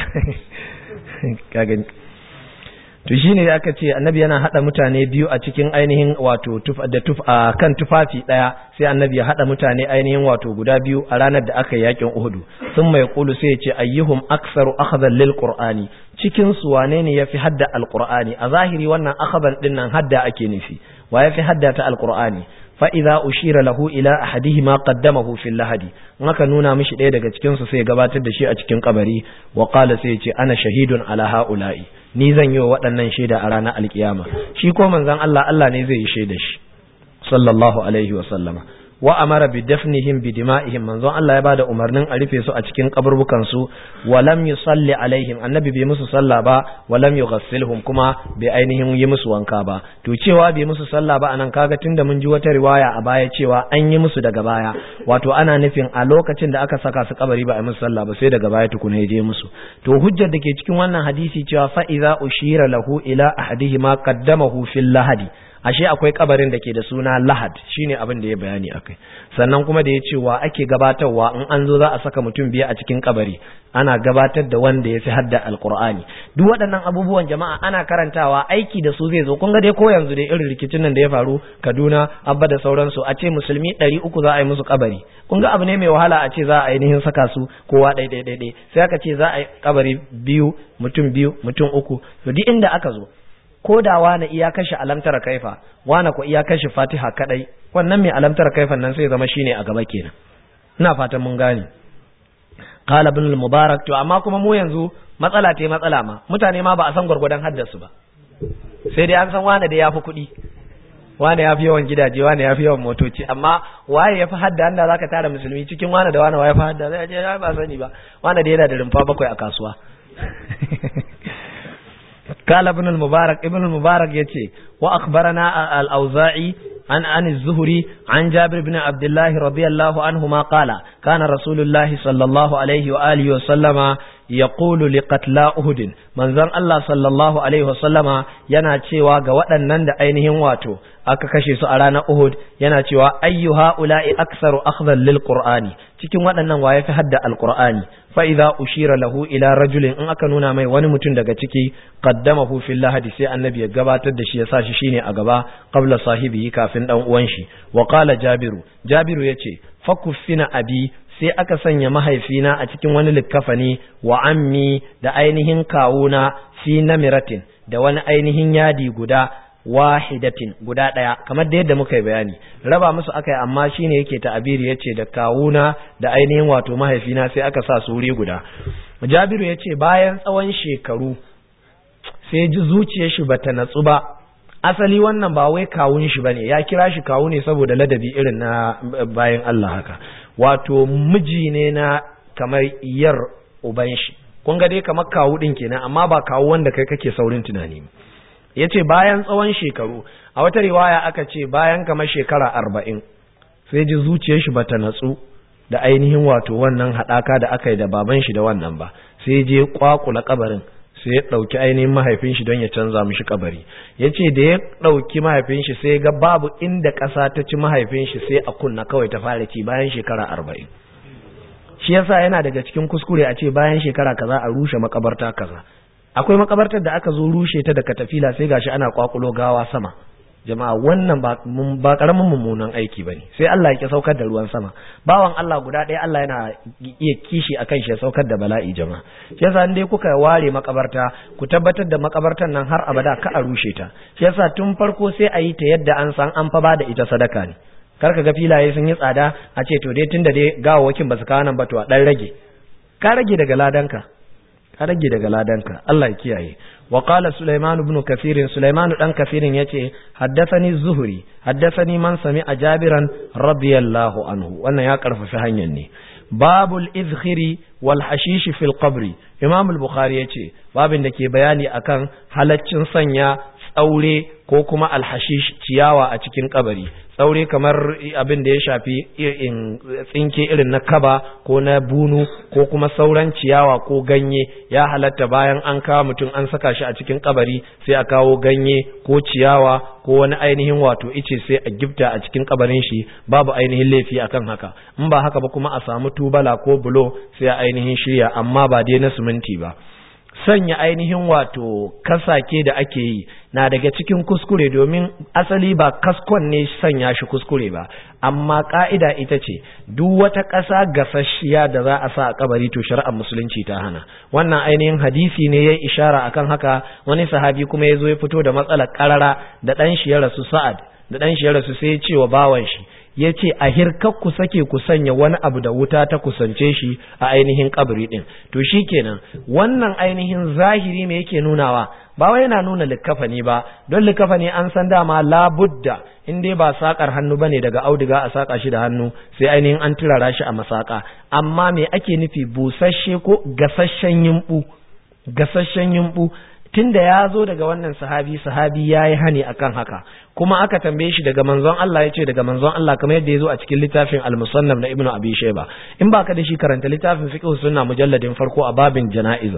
A: ka gani to shine aka ce annabi yana hada mutane biyu a cikin ainihin wato da tuf a kan tufafi daya sai annabi ya hada mutane ainihin wato guda biyu a ranar da aka yakin Uhud sun mai kulu sai ya ce ayyuhum aktsaru akhdhan lil qur'ani cikin su wane ne yafi hadda alqur'ani a zahiri wannan akhbar din nan hadda ake nufi wa yafi hadda ta alqur'ani fa idza ushira lahu ila ahadihima qaddamahu fil lahadi in aka nuna mishi ɗaya daga cikin su sai gabatar da shi a cikin kabari wa qala sai ya ce ana shahidun ala haula'i ni zan yi wa waɗannan shaida a ranar alkiyama shi ko manzon Allah Allah ne zai yi shaida shi sallallahu alaihi wa sallama wa amara bi dafnihim bi dima'ihim manzon Allah ya bada umarnin a rufe su a cikin kaburbukan su wa lam yusalli alaihim annabi bai musu sallah ba wa lam yughassilhum kuma bai ainihin yi musu wanka ba to cewa bai musu sallah ba anan kaga tunda mun ji wata riwaya a baya cewa an yi musu daga baya wato ana nufin a lokacin da aka saka su kabari ba a musu sallah ba sai daga baya tukuna ya je musu to hujjar da ke cikin wannan hadisi cewa fa idza ushira lahu ila ahadihima qaddamahu fil lahadi ashe akwai kabarin da ke da suna lahad shine abin da ya bayani akai sannan kuma da ya ce wa ake gabatarwa in an zo za a saka mutum biya a cikin kabari ana gabatar da wanda ya fi hadda alkur'ani duk waɗannan abubuwan jama'a ana karantawa aiki da su zai zo kun ga dai ko yanzu dai irin rikicin nan da ya faru kaduna abba da sauransu a ce musulmi ɗari uku za a yi musu kabari kun ga abu ne mai wahala a ce za a ainihin saka su kowa ɗai ɗai ɗai sai aka ce za a yi kabari biyu mutum biyu mutum uku to duk inda aka zo ko da wani iya kashe alamtara kaifa wani ko iya kashe fatiha kadai wannan mai alamtara kaifan nan sai zama shine a gaba kenan ina fatan mun gane qala ibn al-mubarak to amma kuma mu yanzu matsala ce matsala ma mutane ma ba a san gurgudan haddasu ba sai dai an san wani da yafi kuɗi wani ya fi yawan gidaje wani ya fi yawan motoci amma waye ya fi hadda anda zaka tara musulmi cikin wani da wani waye fi hadda zai je ba sani ba wani da yana da rumfa bakwai a kasuwa قال ابن المبارك ابن المبارك يتي وأخبرنا الأوزاعي عن عن الزهري عن جابر بن عبد الله رضي الله عنهما قال كان رسول الله صلى الله عليه وآله وسلم يقول لقتلى أهد من ذن الله صلى الله عليه وسلم yana cewa ga waɗannan da ainihin wato aka kashe su a ranar Uhud yana cewa ayyu haula'i aktsaru akhdhan lil qur'ani cikin waɗannan waye fi hadda alqur'ani fa idza ushira lahu ila rajulin in aka nuna mai wani mutum daga ciki qaddamahu fil lahadi sai annabi ya gabatar da shi ya sa shi shine a gaba qabla sahibihi kafin dan uwan shi wa qala jabiru jabiru yace fakuffina abi sai aka sanya mahaifina a cikin wani likkafani wa ammi da ainihin kawuna fi namiratin da wani ainihin yadi guda wahidatin guda ɗaya kamar da yadda muka yi bayani raba musu aka yi amma shine yake ta'abiri yace da kawuna da ainihin wato mahaifina sai aka sa su wuri guda jabiru yace bayan tsawon shekaru sai ji zuciyar shi bata natsu ba asali wannan ba wai kawun shi bane ya kira shi kawu ne saboda ladabi irin na bayan Allah haka wato miji ne na kamar yar uban shi kun ga dai kamar kawu din kenan amma ba kawu wanda kai kake saurin tunani ya ce bayan tsawon shekaru a wata riwaya aka ce bayan kamar shekara arba'in sai ji zuciyar shi bata natsu da ainihin wato wannan haɗaka da aka yi da baban shi da wannan ba sai je kwakula kabarin sai ya ɗauki ainihin mahaifin shi don ya canza mishi kabari ya ce da ya ɗauki mahaifin shi sai ga babu inda ƙasa ta ci mahaifin shi sai a kunna kawai ta fara ci bayan shekara arba'in shi yasa yana daga cikin kuskure a ce bayan shekara kaza a rushe makabarta kaza akwai makabartar da aka zo rushe ta da katafila sai gashi ana kwakulo gawa sama jama'a wannan ba ba karamin mummunan aiki bane sai Allah ya saukar da ruwan sama bawan Allah guda ɗaya Allah yana iya kishi akan shi ya saukar da bala'i jama'a shi yasa dai kuka ware makabarta ku tabbatar da makabartar nan har abada ka a rushe ta shi yasa tun farko sai a yi ta yadda an san an fa ba da ita sadaka ne kar ka ga filaye sun yi tsada a ce to dai tunda dai gawawakin ba su kawo nan ba to a dan rage ka rage daga ladanka ka rage daga ladanka Allah ya kiyaye wa qala sulaiman ibn kathir sulaiman dan kathir yace haddathani zuhri haddathani man sami'a jabiran radiyallahu anhu wannan ya karfafa hanyar ne babul izkhiri wal hashish fil qabri imam al-bukhari yace babin da ke bayani akan halaccin sanya tsaure ko kuma alhashish ciyawa a cikin kabari tsaure kamar abin da ya shafi tsinke irin na kaba ko na bunu ko kuma sauran ciyawa ko ganye ya halatta bayan an kawo mutum an saka shi a cikin kabari sai a kawo ganye ko ciyawa ko wani ainihin wato ice sai a gifta a cikin kabarin shi babu ainihin laifi akan haka in ba haka ba kuma a samu tubala ko bulo sai a ainihin shirya amma ba dai na siminti ba
B: sanya ainihin wato kasake da ake yi na daga cikin kuskure domin asali ba kaskon ne sanya shi kuskure ba amma ka'ida ita ce duk wata ƙasa gasasshiya da za a sa a kabari to shari'ar musulunci ta hana wannan ainihin hadisi ne ya ishara akan haka wani sahabi kuma ya zo ya fito da matsalar karara da ɗan shi ya rasu sa'ad da ɗan shi ya rasu sai ya ce wa bawan shi ya ce a hirkar ku sake ku sanya wani abu da wuta ta kusance shi a ainihin kabari ɗin to shi kenan wannan ainihin zahiri me yake nunawa ba wai yana nuna likafani ba don likafani an san dama labudda in dai ba sakar hannu bane daga auduga a saka shi da hannu sai ainihin an turara shi a masaka amma me ake nufi busasshe ko gasasshen yimbu gasasshen yimbu tunda ya zo daga wannan sahabi sahabi ya yi hani akan haka kuma aka tambaye shi daga manzon Allah ya ce daga manzon Allah kamar yadda ya zo a cikin littafin al-musannaf na ibnu abi shayba in baka da shi karanta littafin fiqh sunna mujalladin farko a babin jana'iza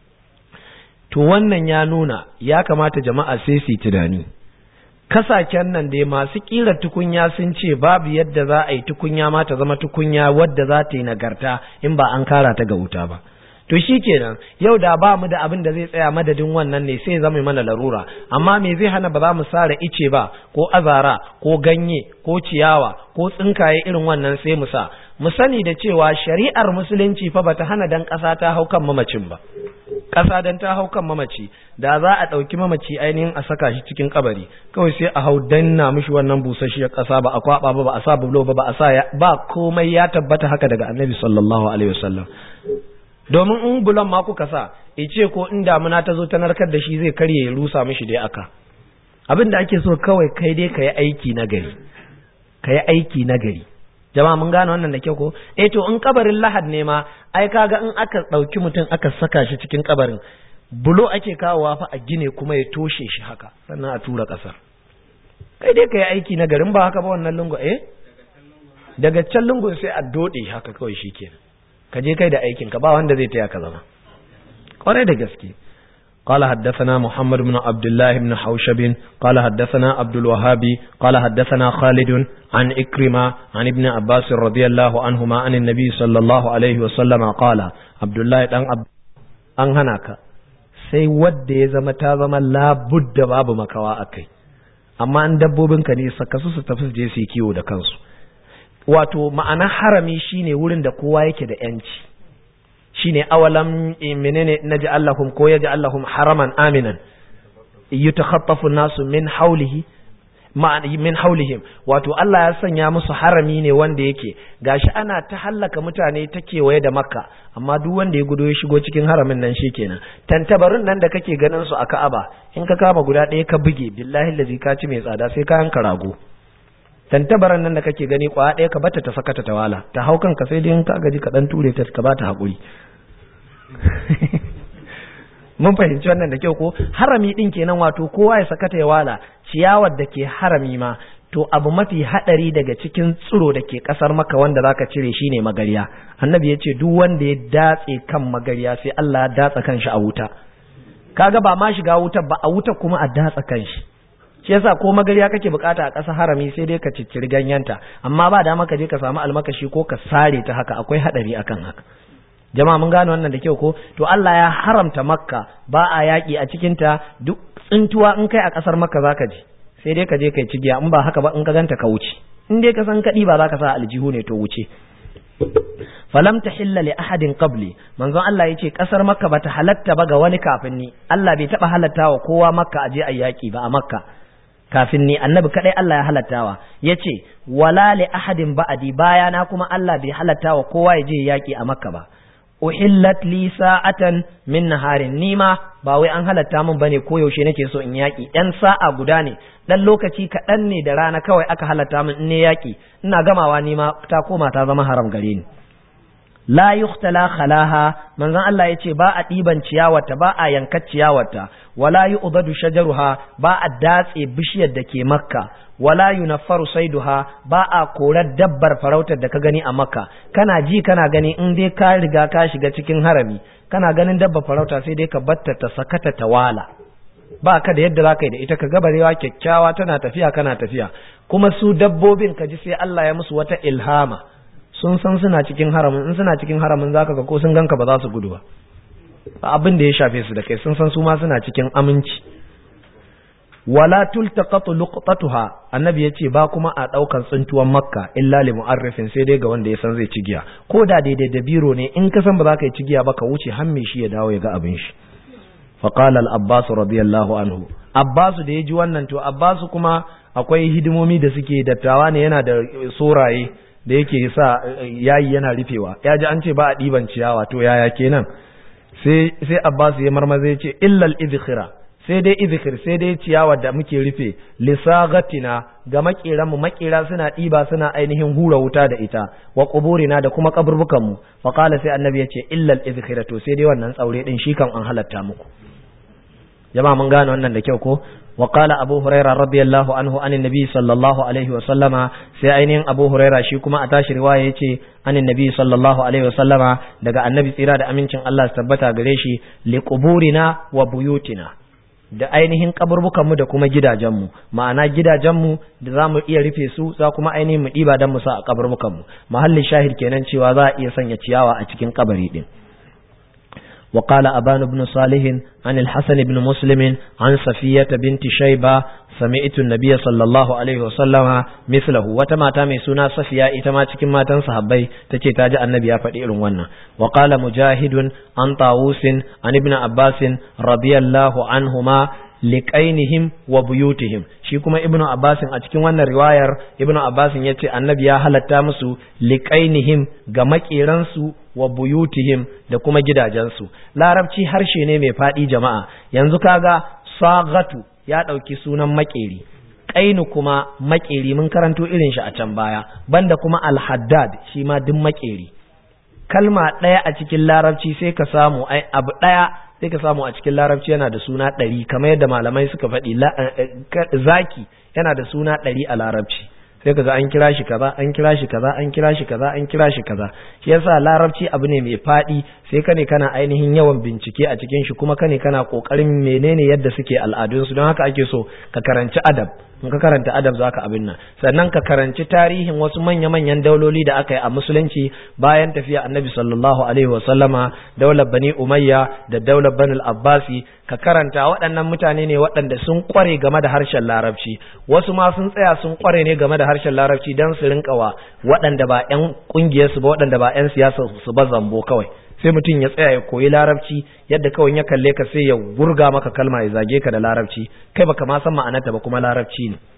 B: to wannan ya nuna ya kamata jama'a sai su tunani kasaken nan dai masu kira tukunya sun ce babu yadda za a yi tukunya ma ta zama tukunya wadda za ta yi nagarta in ba an kara ta ga wuta ba to shi kenan yau da ba mu da abin da zai tsaya madadin wannan ne sai zama mana larura amma me zai hana ba za mu sare ice ba ko azara ko ganye ko ciyawa ko tsinkaye irin wannan sai mu sa mu sani da cewa shari'ar musulunci fa bata hana dan ƙasa ta hau kan mamacin ba ƙasa dan ta hau kan mamaci da za a ɗauki mamaci ainihin a saka shi cikin kabari kawai sai a hau danna mishi wannan busasshiyar ƙasa ba a kwaba ba ba a sa bulo ba ba a sa ba komai ya tabbata haka daga annabi sallallahu alaihi wasallam domin in bulan ma kuka sa ice ko in damuna ta zo ta narkar da shi zai karye ya rusa mishi dai aka abin da ake so kawai kai dai ka yi aiki na gari ka yi aiki na gari jama'a mun gane wannan da kyau ko eh to in kabarin lahad ne ma ai kaga in aka ɗauki mutum aka saka shi cikin kabarin bulo ake kawowa fa a gine kuma ya toshe shi haka sannan a tura ƙasar kai dai ka yi aiki na garin ba haka ba wannan lungu eh daga can lungun sai a dode haka kawai shi kenan ka je kai da aikin ka ba wanda zai taya ka zama kwarai da gaske قال حدثنا محمد بن عبد الله بن حوشب قال حدثنا عبد الوهاب قال حدثنا خالد عن إكرمة عن ابن عباس رضي الله عنهما عن النبي صلى الله عليه وسلم قال عبد الله بن عبد an hana ka sai wadda ya zama ta zama labudda babu makawa a kai amma an dabbobinka ne saka su su tafi su je su yi kiwo da kansu wato ma'ana harami shine wurin da kowa yake da yanci shine awalam menene naji Allahum ko yaji Allahum haraman aminan yutakhaffafu nasu min haulihi min haulihim wato Allah ya sanya musu harami ne wanda yake gashi ana ta hallaka mutane ta kewaye da makka amma duk wanda ya gudo ya shigo cikin haramin nan shikenan tantabarin nan da kake ganin su a Ka'aba in ka kama guda ɗaya ka buge billahi lazi ka ci mai tsada sai ka yanka rago tantabaran nan da kake gani kwa ɗaya ka bata ta sakata ta wala ta hau kanka sai dai in ka gaji ka dan ture ta ka bata hakuri mun fahimci wannan da kyau ko harami din kenan wato kowa ya sakata ya wala ciyawar da ke harami ma to abu mafi hadari daga cikin tsiro da ke kasar maka wanda zaka cire shine magariya annabi ya ce duk wanda ya datse kan magariya sai Allah ya datsa kanshi a wuta kaga ba ma shiga wuta ba a wuta kuma a datsa kanshi shi yasa ko magariya kake bukata a ƙasar harami sai dai ka cicciri ganyenta amma ba dama ka je ka samu almakashi ko ka sare ta haka akwai hadari akan haka jama'a mun gane wannan da kyau ko to Allah ya haramta makka ba a yaƙi a cikin ta duk tsintuwa in kai a ƙasar makka zaka je sai dai ka je kai cigiya in ba haka ba in ka ganta ka wuce in dai ka san kaɗi ba za ka sa aljihu ne to wuce falam tahilla li ahadin qabli manzon Allah yace kasar makka bata halatta ba ga wani kafin ni Allah bai taba halatta wa kowa makka aje a yaki ba a makka kafin ni annabi kadai Allah ya halattawa yace wala li ahadin ba'di bayana kuma Allah bai halatta wa kowa ya je yaki a makka ba uhillat li sa'atan min naharin nima ba wai an halatta min bane ko yaushe nake so in yaki dan sa'a guda ne dan lokaci kaɗan ne da rana kawai aka halatta min in ne yaki ina gamawa nima ta koma ta zama haram gare ni la yuhtala khalaha manzon Allah yace ba a diban ciyawarta ba a yankar ciyawarta wala yu'dadu shajaruha ba a datse bishiyar da ke makka wala yunaffaru saiduha ba a korar dabbar farautar da ka gani a makka kana ji kana gani in dai ka riga ka shiga cikin harami kana ganin dabbar farauta sai dai ka batta ta sakata ta wala ba ka da yadda za ka yi da ita ka gabarewa kyakkyawa tana tafiya kana tafiya kuma su dabbobin ka ji sai Allah ya musu wata ilhama sun san suna cikin haramin in suna cikin haramin zaka ga ko sun ganka ba za su gudu ba abin da ya shafe su da kai sun san su ma suna cikin aminci wala tultaqatu luqtatuha annabi yace ba kuma a daukan tsintuwan makka illa li mu'arrifin sai dai ga wanda ya san zai ci giya ko da daidai da biro ne in ka san ba za ka yi ci giya ba ka wuce har me shi ya dawo ya ga abin shi fa qala al abbas radiyallahu anhu abbas da ya ji wannan to abbas kuma akwai hidimomi da suke dattawa ne yana da soraye da yake sa yayi yana rufewa ya ji an ce ba a ɗiban ciyawa to yaya kenan sai sai abbas ya marmaza ya ce illal idkhira sai dai izikir sai dai ciyawa da muke rufe lisagatina ga makiran mu makira suna ɗiba suna ainihin hura wuta da ita wa quburina da kuma kaburbukan mu fa qala sai annabi yace illal izkira to sai dai wannan tsaure din shi kan an halatta muku jama'a mun gane wannan da kyau ko wa qala abu huraira radiyallahu anhu anin nabi sallallahu alaihi wa sallama sai ainihin abu huraira shi kuma a tashi riwaya yace anin nabi sallallahu alaihi wa sallama daga annabi tsira da amincin Allah su tabbata gare shi li quburina wa buyutina da ainihin kaburbukanmu da kuma gidajenmu ma'ana gidajenmu da za mu iya rufe su za kuma ainihin mu ɗiba don mu sa a kaburbukanmu mahallin shahid kenan cewa za a iya sanya ciyawa a cikin kabari din وقال أبان بن صالح عن الحسن بن مسلم عن صفية بنت شيبة سمعت النبي صلى الله عليه وسلم مثله وتما تامي سنا صفية إتما تكما ما تنصحبي تكي تاجع النبي فدير ونا وقال مجاهد عن طاووس عن ابن عباس رضي الله عنهما liƙainihim wa buyutihim shi kuma ibnu abbasin a cikin wannan riwayar ibnu abbasin ya ce annabi ya halatta musu liƙainihim ga maƙeransu wa buyutihim da kuma gidajensu larabci harshe ne mai faɗi jama'a yanzu kaga sagatu ya ɗauki sunan maƙeri ƙainu kuma maƙeri mun karanto irin shi a can baya banda kuma alhaddad shi ma duk maƙeri kalma ɗaya a cikin larabci sai ka samu ai abu ɗaya sai ka samu a cikin larabci yana da suna ɗari kamar yadda malamai suka faɗi zaki yana da suna ɗari a larabci sai ka ga an kira shi kaza an kira shi kaza an kira shi kaza an kira shi kaza shi yasa larabci abu ne mai faɗi sai ka ne kana ainihin yawan bincike a cikin shi kuma ka ne kana kokarin menene yadda suke al'adunsu don haka ake so ka karanci adab in ka karanta adab za ka abin nan sannan ka karanci tarihin wasu manya-manyan dauloli da aka yi a musulunci bayan tafiya annabi sallallahu alaihi wa sallama daular bani umayya da daular bani abbasi ka karanta waɗannan mutane ne waɗanda sun kware game da harshen larabci wasu ma sun tsaya sun kware ne game da harshen larabci don su rinka wa waɗanda ba 'yan ƙungiyarsu ba waɗanda ba 'yan siyasa su ba zambo kawai sai mutum ya tsaya ya koyi larabci yadda kawai ya kalle ka sai ya gurga maka kalma ya zage ka da larabci kai baka ma san ma'anarta ba kuma larabci ne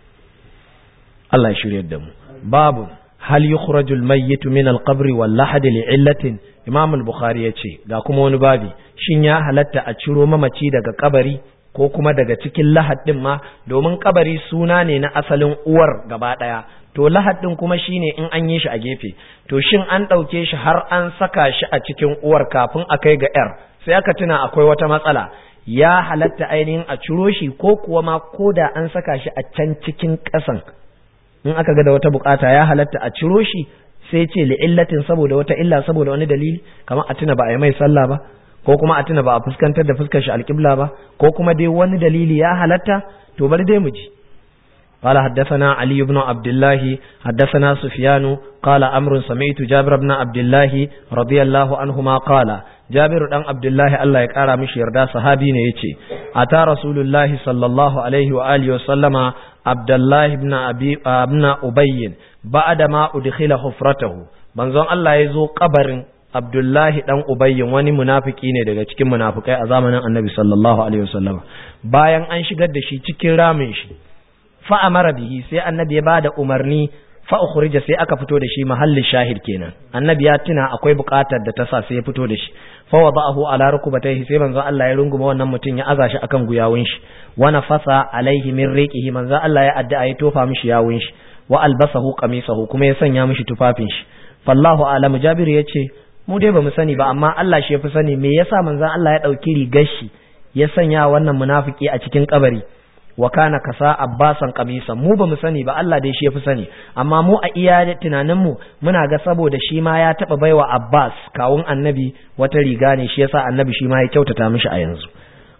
B: Allah ya shiryar da mu babu hal yukhraju al-mayyit min al-qabr wal lahad li'illatin Imam al-Bukhari yace ga kuma wani babi shin ya halatta a ciro mamaci daga kabari ko kuma daga cikin lahad din ma domin kabari suna ne na asalin uwar gaba daya to lahad din kuma shine in an yi shi a gefe to shin an ɗauke shi har an saka shi a cikin uwar kafin a kai ga yar sai aka tuna akwai wata matsala ya halatta ainihin a ciro shi ko kuwa ma ko da an saka shi a can cikin ƙasan in aka ga da wata bukata ya halatta a ciro shi sai ce li'illatin saboda wata illa saboda wani dalili kamar a tuna ba a yi mai sallah ba ko kuma a tuna ba a fuskantar da fuskar shi alƙibla ba ko kuma dai wani dalili ya halatta to bari dai mu ji قال حدثنا علي بن عبد الله حدثنا سفيان قال أمر سمعت جابر بن عبد الله رضي الله عنهما قال جابر بن عبد الله الله يقرا مش يردا صحابي ne yace ata rasulullahi sallallahu alaihi wa alihi wa sallama abdullah ibn abi ibn ubay ba'da ma udkhila hufratahu manzon Allah ya zo kabarin Abdullahi dan Ubayyin wani munafiki ne daga cikin munafikai a zamanin Annabi sallallahu alaihi wasallam bayan an shigar da shi cikin ramin shi fa amara bihi sai Annabi ya bada umarni fa ukhrija sai aka fito da shi mahallin shahid kenan Annabi ya tuna akwai buƙatar da ta sa sai ya fito da shi fa wada'ahu ala rukbatayhi sai manzo Allah ya runguma wannan mutum ya aza shi akan guyawun shi wa nafasa alaihi min riqihi manzo Allah ya addu'a ya tofa mishi yawun shi wa albasahu qamisahu kuma ya sanya mishi tufafin shi fallahu alam Jabir yace mu dai bamu sani ba amma Allah shi yafi sani me yasa manzon Allah ya dauki rigar shi ya sanya wannan munafiki a cikin kabari wa kana kasa abbasan qamisan mu bamu sani ba Allah dai shi yafi sani amma mu a iya tunanin mu muna ga saboda shi ma ya taba baiwa Abbas kawun annabi wata riga ne shi yasa annabi shi ma ya kyautata mishi a yanzu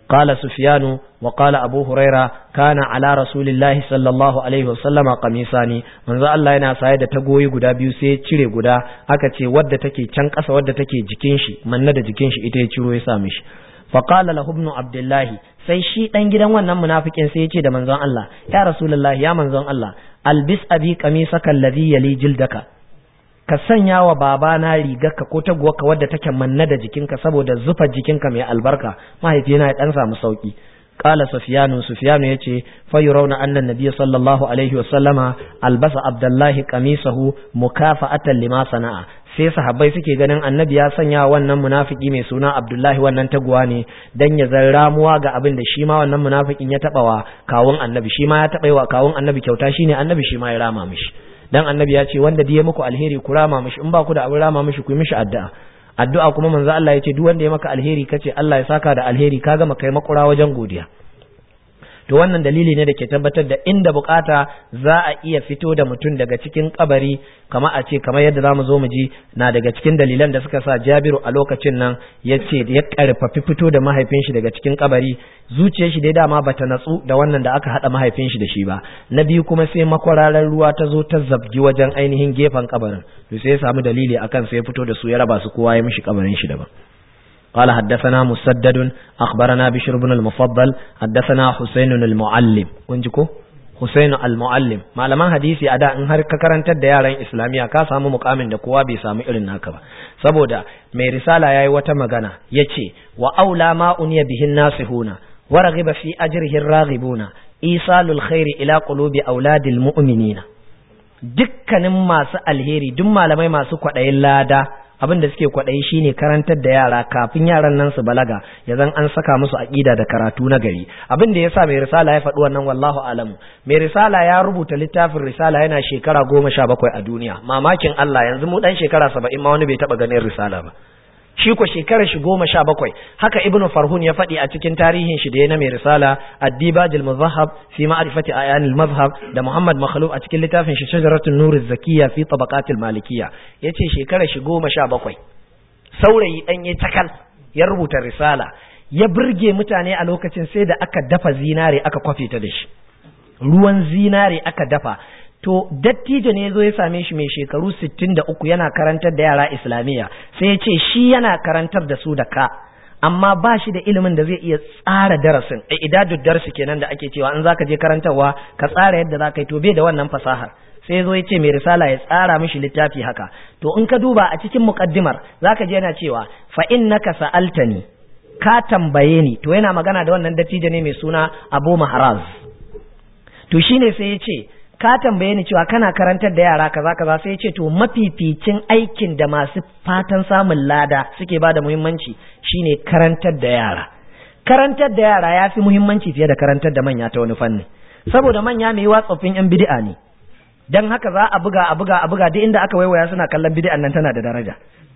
B: قال سفيان وقال أبو هريرة كان على رسول الله صلى الله عليه وسلم قميصان من ذا الله yana saye da tagoyi guda biyu sai ya cire guda aka ce wadda take can ƙasa wadda take jikin shi manna da jikin shi ita ya ciro ya sa mishi faqala lahu ibn abdullahi sai shi dan gidan wannan munafikin sai ya ce da manzon Allah ya rasulullahi ya manzon Allah albis abi qamisaka alladhi yali jildaka ka sanya wa babana rigarka ko taguwarka wadda take manna da jikinka saboda zufa jikinka mai albarka mahaifina ya dan samu sauki qala sufyanu sufyanu yace fa yurawna anna nabiyya sallallahu alaihi wa sallama albasa abdullahi qamisahu mukafa'atan lima sana'a sai sahabbai suke ganin annabi ya sanya wannan munafiki mai suna abdullahi wannan taguwa ne dan ya zan ramuwa ga abin da shi ma wannan munafikin ya taba wa kawun annabi shi ma ya taba wa kawun annabi kyauta shine annabi shi ma ya rama mishi dan annabi ya ce wanda diye muku alheri ku rama mishi in ba ku da abin rama mishi ku yi mishi addu'a addu'a kuma manzo Allah ya ce duk wanda ya maka alheri kace Allah ya saka da alheri ka gama kai makura wajen godiya to wannan dalili ne da ke tabbatar da inda bukata za a iya fito da mutum daga cikin kabari kama a ce kamar yadda zamu zo mu ji na daga cikin dalilan da suka sa Jabiru a lokacin nan ya ce ya karfafi fito da mahaifin shi daga cikin kabari zuciyar shi dai dama bata natsu da wannan da aka hada mahaifin shi da shi ba na biyu kuma sai makwararar ruwa ta zo ta zabgi wajen ainihin gefen kabarin to sai ya samu dalili akan sai ya fito da su ya raba su kowa ya mishi kabarin shi daban قال حدثنا مسدد أخبرنا بشر بن المفضل حدثنا حسين المعلم كنجكو حسين المعلم malaman hadisi a da in har ka karantar da yaran islamiya ka samu mukamin da kowa bai samu irin naka ba saboda mai risala yayi wata magana yace wa aula ma uniya bihin nasihuna wa raghiba fi ajrihi raghibuna isalul khairi ila qulubi auladil mu'minina dukkanin masu alheri duk malamai masu kwaɗayin lada abin da suke kwaɗayi shine karantar da yara kafin yaran nan su balaga ya zan an saka musu aƙida da karatu na gari abin da yasa mai risala ya faɗi wannan wallahu alamu mai risala ya rubuta littafin risala yana shekara goma sha bakwai a duniya mamakin Allah yanzu mu ɗan shekara saba'in ma wani bai taɓa ganin risala ba shi ko shekarar shi goma sha bakwai haka ibnu farhun ya faɗi a cikin tarihin shi da ya na mai risala addibajil muzahab fi ma'rifati ayanil mazhab da muhammad makhluf a cikin littafin shi shajaratun nuriz zakiya fi tabaqatil malikiyya yace shekarar shi goma sha bakwai saurayi dan ya takal ya rubuta risala ya burge mutane a lokacin sai da aka dafa zinare aka kwafe ta da shi ruwan zinare aka dafa to dattijo ne zo ya same shi mai shekaru 63 yana karantar da yara islamiyya sai ya ce shi yana karantar da su da ka amma ba shi da ilimin da zai iya tsara darasin a idadud darsi kenan da ake cewa in zaka je karantarwa ka tsara yadda zaka yi to bai da wannan fasahar sai zo ya ce mai risala ya tsara mishi littafi haka to in ka duba a cikin muqaddimar zaka je yana cewa fa innaka sa'altani ka tambaye ni to yana magana da wannan dattijo ne mai suna Abu Mahraz to shine sai ya ce ka tambaye ni cewa kana karantar da yara kaza kaza sai ya ce to mafificin aikin da masu fatan samun lada suke ba da muhimmanci shine karantar da yara karantar da yara ya fi muhimmanci fiye da karantar da manya ta wani fanni saboda manya mai yiwa tsoffin yan bid'a ne dan haka za a buga a buga a buga duk inda aka waiwaya suna kallon bid'an nan tana da daraja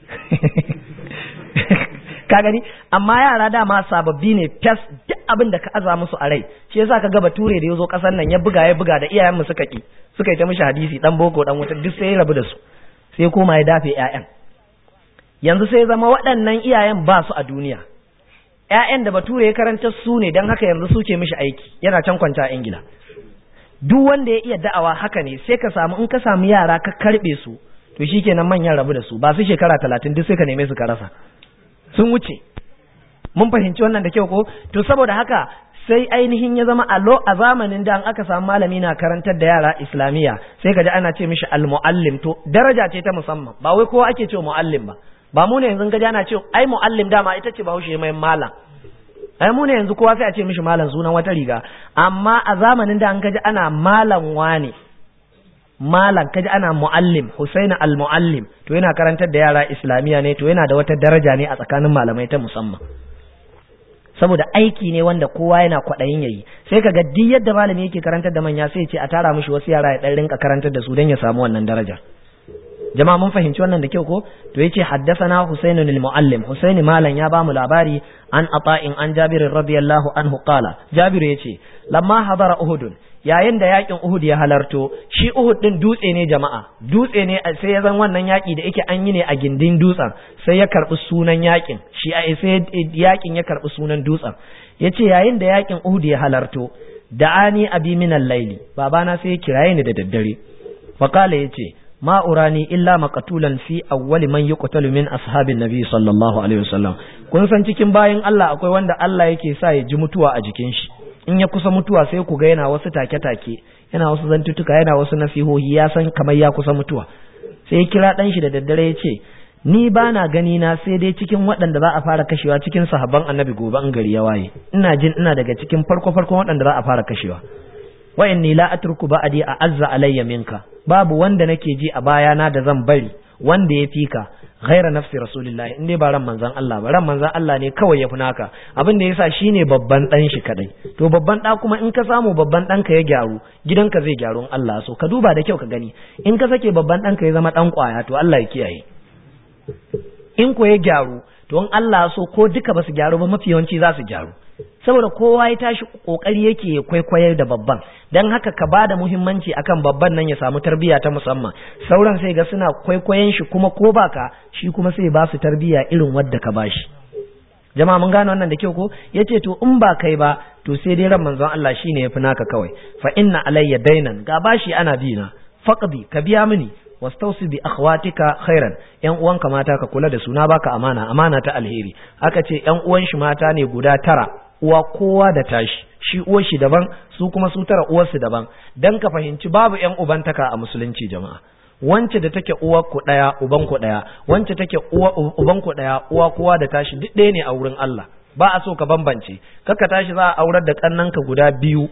B: ka gani amma yara dama sababbi ne fes duk abin da ka aza musu a rai shi yasa ka ga bature da yazo kasar nan ya buga ya buga da iyayen mu suka ki suka yi ta mishi hadisi dan boko dan wuta duk sai ya rabu da su sai koma ya dafe ƴaƴan yanzu sai zama waɗannan iyayen ba su a duniya ƴaƴan da bature ya karanta su ne dan haka yanzu suke mishi aiki yana can kwanta a ingila duk wanda ya iya da'awa haka ne sai ka samu in ka samu yara ka karbe su to shikenan manyan rabu da su ba su shekara talatin duk sai ka neme su ka rasa sun wuce mun fahimci wannan da kyau ko to saboda haka sai ainihin ya zama alo a zamanin da an aka samu malami na karantar da yara islamiyya sai ka ji ana ce mishi almuallim to daraja ce ta musamman ba wai kowa ake ce muallim ba ba mu ne yanzu ga ana ce ai muallim dama ita ce bahaushe mai malam ai mu ne yanzu kowa sai a ce mishi malam sunan wata riga amma a zamanin da an kaji ana malam wane malam kaji ana muallim Husaina al-muallim to yana karantar da yara islamiya ne to yana da wata daraja ne a tsakanin malamai ta musamman saboda aiki ne wanda kowa yana kwaɗayin yayi sai kaga duk yadda malami yake karantar da manya sai ce a tara mishi wasu yara ya dan rinka karantar da su don ya samu wannan daraja jama'a mun fahimci wannan da kyau ko to yace haddathana husainun al-muallim husaini malan ya bamu labari an ata'in an jabir radiyallahu anhu qala jabir yace lamma hadara uhud yayin da yakin uhud ya halarto shi uhud din dutse ne jama'a dutse ne sai ya zan wannan yaki da yake an yi ne a gindin dutsen sai ya karbi sunan yakin shi sai yakin ya karbi sunan dutsen yace yayin da yakin uhud ya halarto da'ani abi min al-layli babana sai ya kiraye ni da daddare faqala yace ma urani illa maqtulan fi awwali man yuqtalu min ashabin nabi sallallahu alaihi wasallam kun san cikin bayin Allah akwai wanda Allah yake sa ya ji mutuwa a jikin shi in ya kusa mutuwa sai ku ga yana wasu take-take yana wasu zantutuka yana wasu nasihohi ya san kamar ya kusa mutuwa sai ya kira dan shi da daddare ya ce ni ba na gani na sai dai cikin waɗanda za a fara kashewa cikin sahabban annabi gobe an gari ya waye ina jin ina daga cikin farko farkon waɗanda za a fara kashewa wa inni la atruku ba'di a azza alayya minka babu wanda nake ji a bayana da zan bari wanda ya fika ghaira nafsi rasulillahi in dai ba ran manzon Allah ba ran manzon Allah ne kawai ya fi naka abin da yasa shine babban dan shi kadai to babban da kuma in ka samu babban ɗanka ya gyaru gidanka zai gyaru in Allah so ka duba da kyau ka gani in ka sake babban ɗanka ya zama dan kwaya to Allah ya kiyaye in ko ya gyaru to in Allah so ko duka ba su gyaru ba mafi yawanci za su gyaru saboda kowa ya tashi kokari yake ya kwaikwayar da babban dan haka ka bada muhimmanci akan babban nan ya samu tarbiyya ta musamman sauran sai ga suna kwaikwayon shi kuma ko baka shi kuma sai ba su tarbiyya irin wadda ka bashi jama'a mun gane wannan da kyau ko yace to in ba kai ba to sai dai ran manzon Allah shine yafi naka kawai fa inna alayya dainan ga bashi ana bi na faqdi ka biya mini wastausi bi akhwatika khairan yan uwanka mata ka kula da su na baka amana amana ta alheri aka ce yan uwan shi mata ne guda tara uwa kowa da tashi shi uwar shi daban su kuma su tara uwar su daban dan ka fahimci babu yan ubantaka a musulunci jama'a wance da take uwar ku daya uban ku daya wance take uwa uban ku daya uwa kowa da tashi duk ɗaya ne a wurin Allah ba a so ka bambance kaka tashi za a aurar da kannanka guda biyu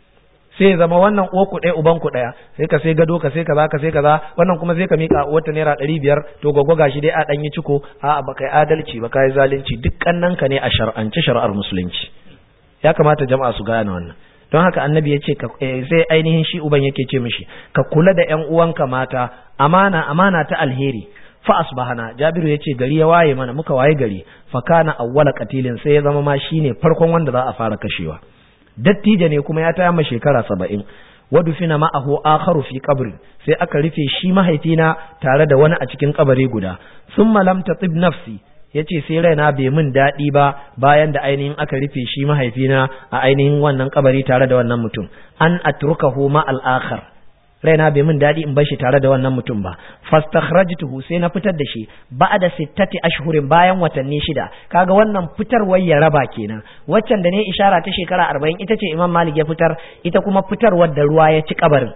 B: sai zama wannan uwa ku ɗaya uban ku ɗaya sai ka sai gado ka sai kaza ka sai kaza wannan kuma sai ka mika wata naira ɗari biyar to gwagwa gashi dai a ɗan yi ciko a ba kai adalci ba kai zalunci duk kannanka ne a shar'ance shari'ar musulunci ya kamata jama'a su gane wannan don haka annabi ya ce sai ainihin shi uban yake ce mishi ka kula da ƴan uwanka mata amana amana ta alheri fa asbahana jabiru ya ce gari ya waye mana muka waye gari fa kana awwala qatilin sai ya zama ma shine farkon wanda za a fara kashewa dattijo ne kuma ya taya ma shekara saba'in wadufina ma'ahu akharu fi qabri sai aka rufe shi mahaifina tare da wani a cikin kabari guda summa lam tatib nafsi yace sai raina bai min daɗi ba bayan da ainihin aka rufe shi mahaifina a ainihin wannan kabari tare da wannan mutum an atrukahu ma al akhar raina bai min daɗi in bar shi tare da wannan mutum ba fastakhrajtuhu sai na fitar da shi ba'da sittati ashhurin bayan watanni shida kaga wannan fitarwar ya raba kenan waccan da ne ishara ta shekara 40 ita ce Imam Malik ya fitar ita kuma fitarwar da ruwa ya ci kabarin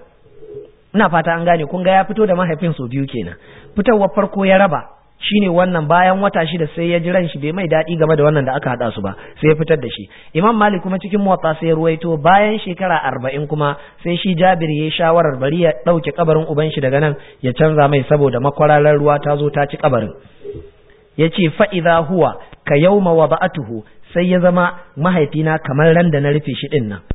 B: ina fata an gane kun ga ya fito da mahaifin su biyu kenan fitarwar farko ya raba shine wannan bayan wata shida sai ya ji ran shi bai mai daɗi game da wannan da aka haɗa su ba sai ya fitar da shi imam malik kuma cikin muwatta sai ya ruwaito bayan shekara arba'in kuma sai shi jabir ya yi shawarar bari ya ɗauke kabarin uban shi daga nan ya canza mai saboda makwararar ruwa ta zo ta ci kabarin ya ce fa'iza huwa ka yauma wa ba'atuhu sai ya zama mahaifina kamar ran da na rufe shi ɗin nan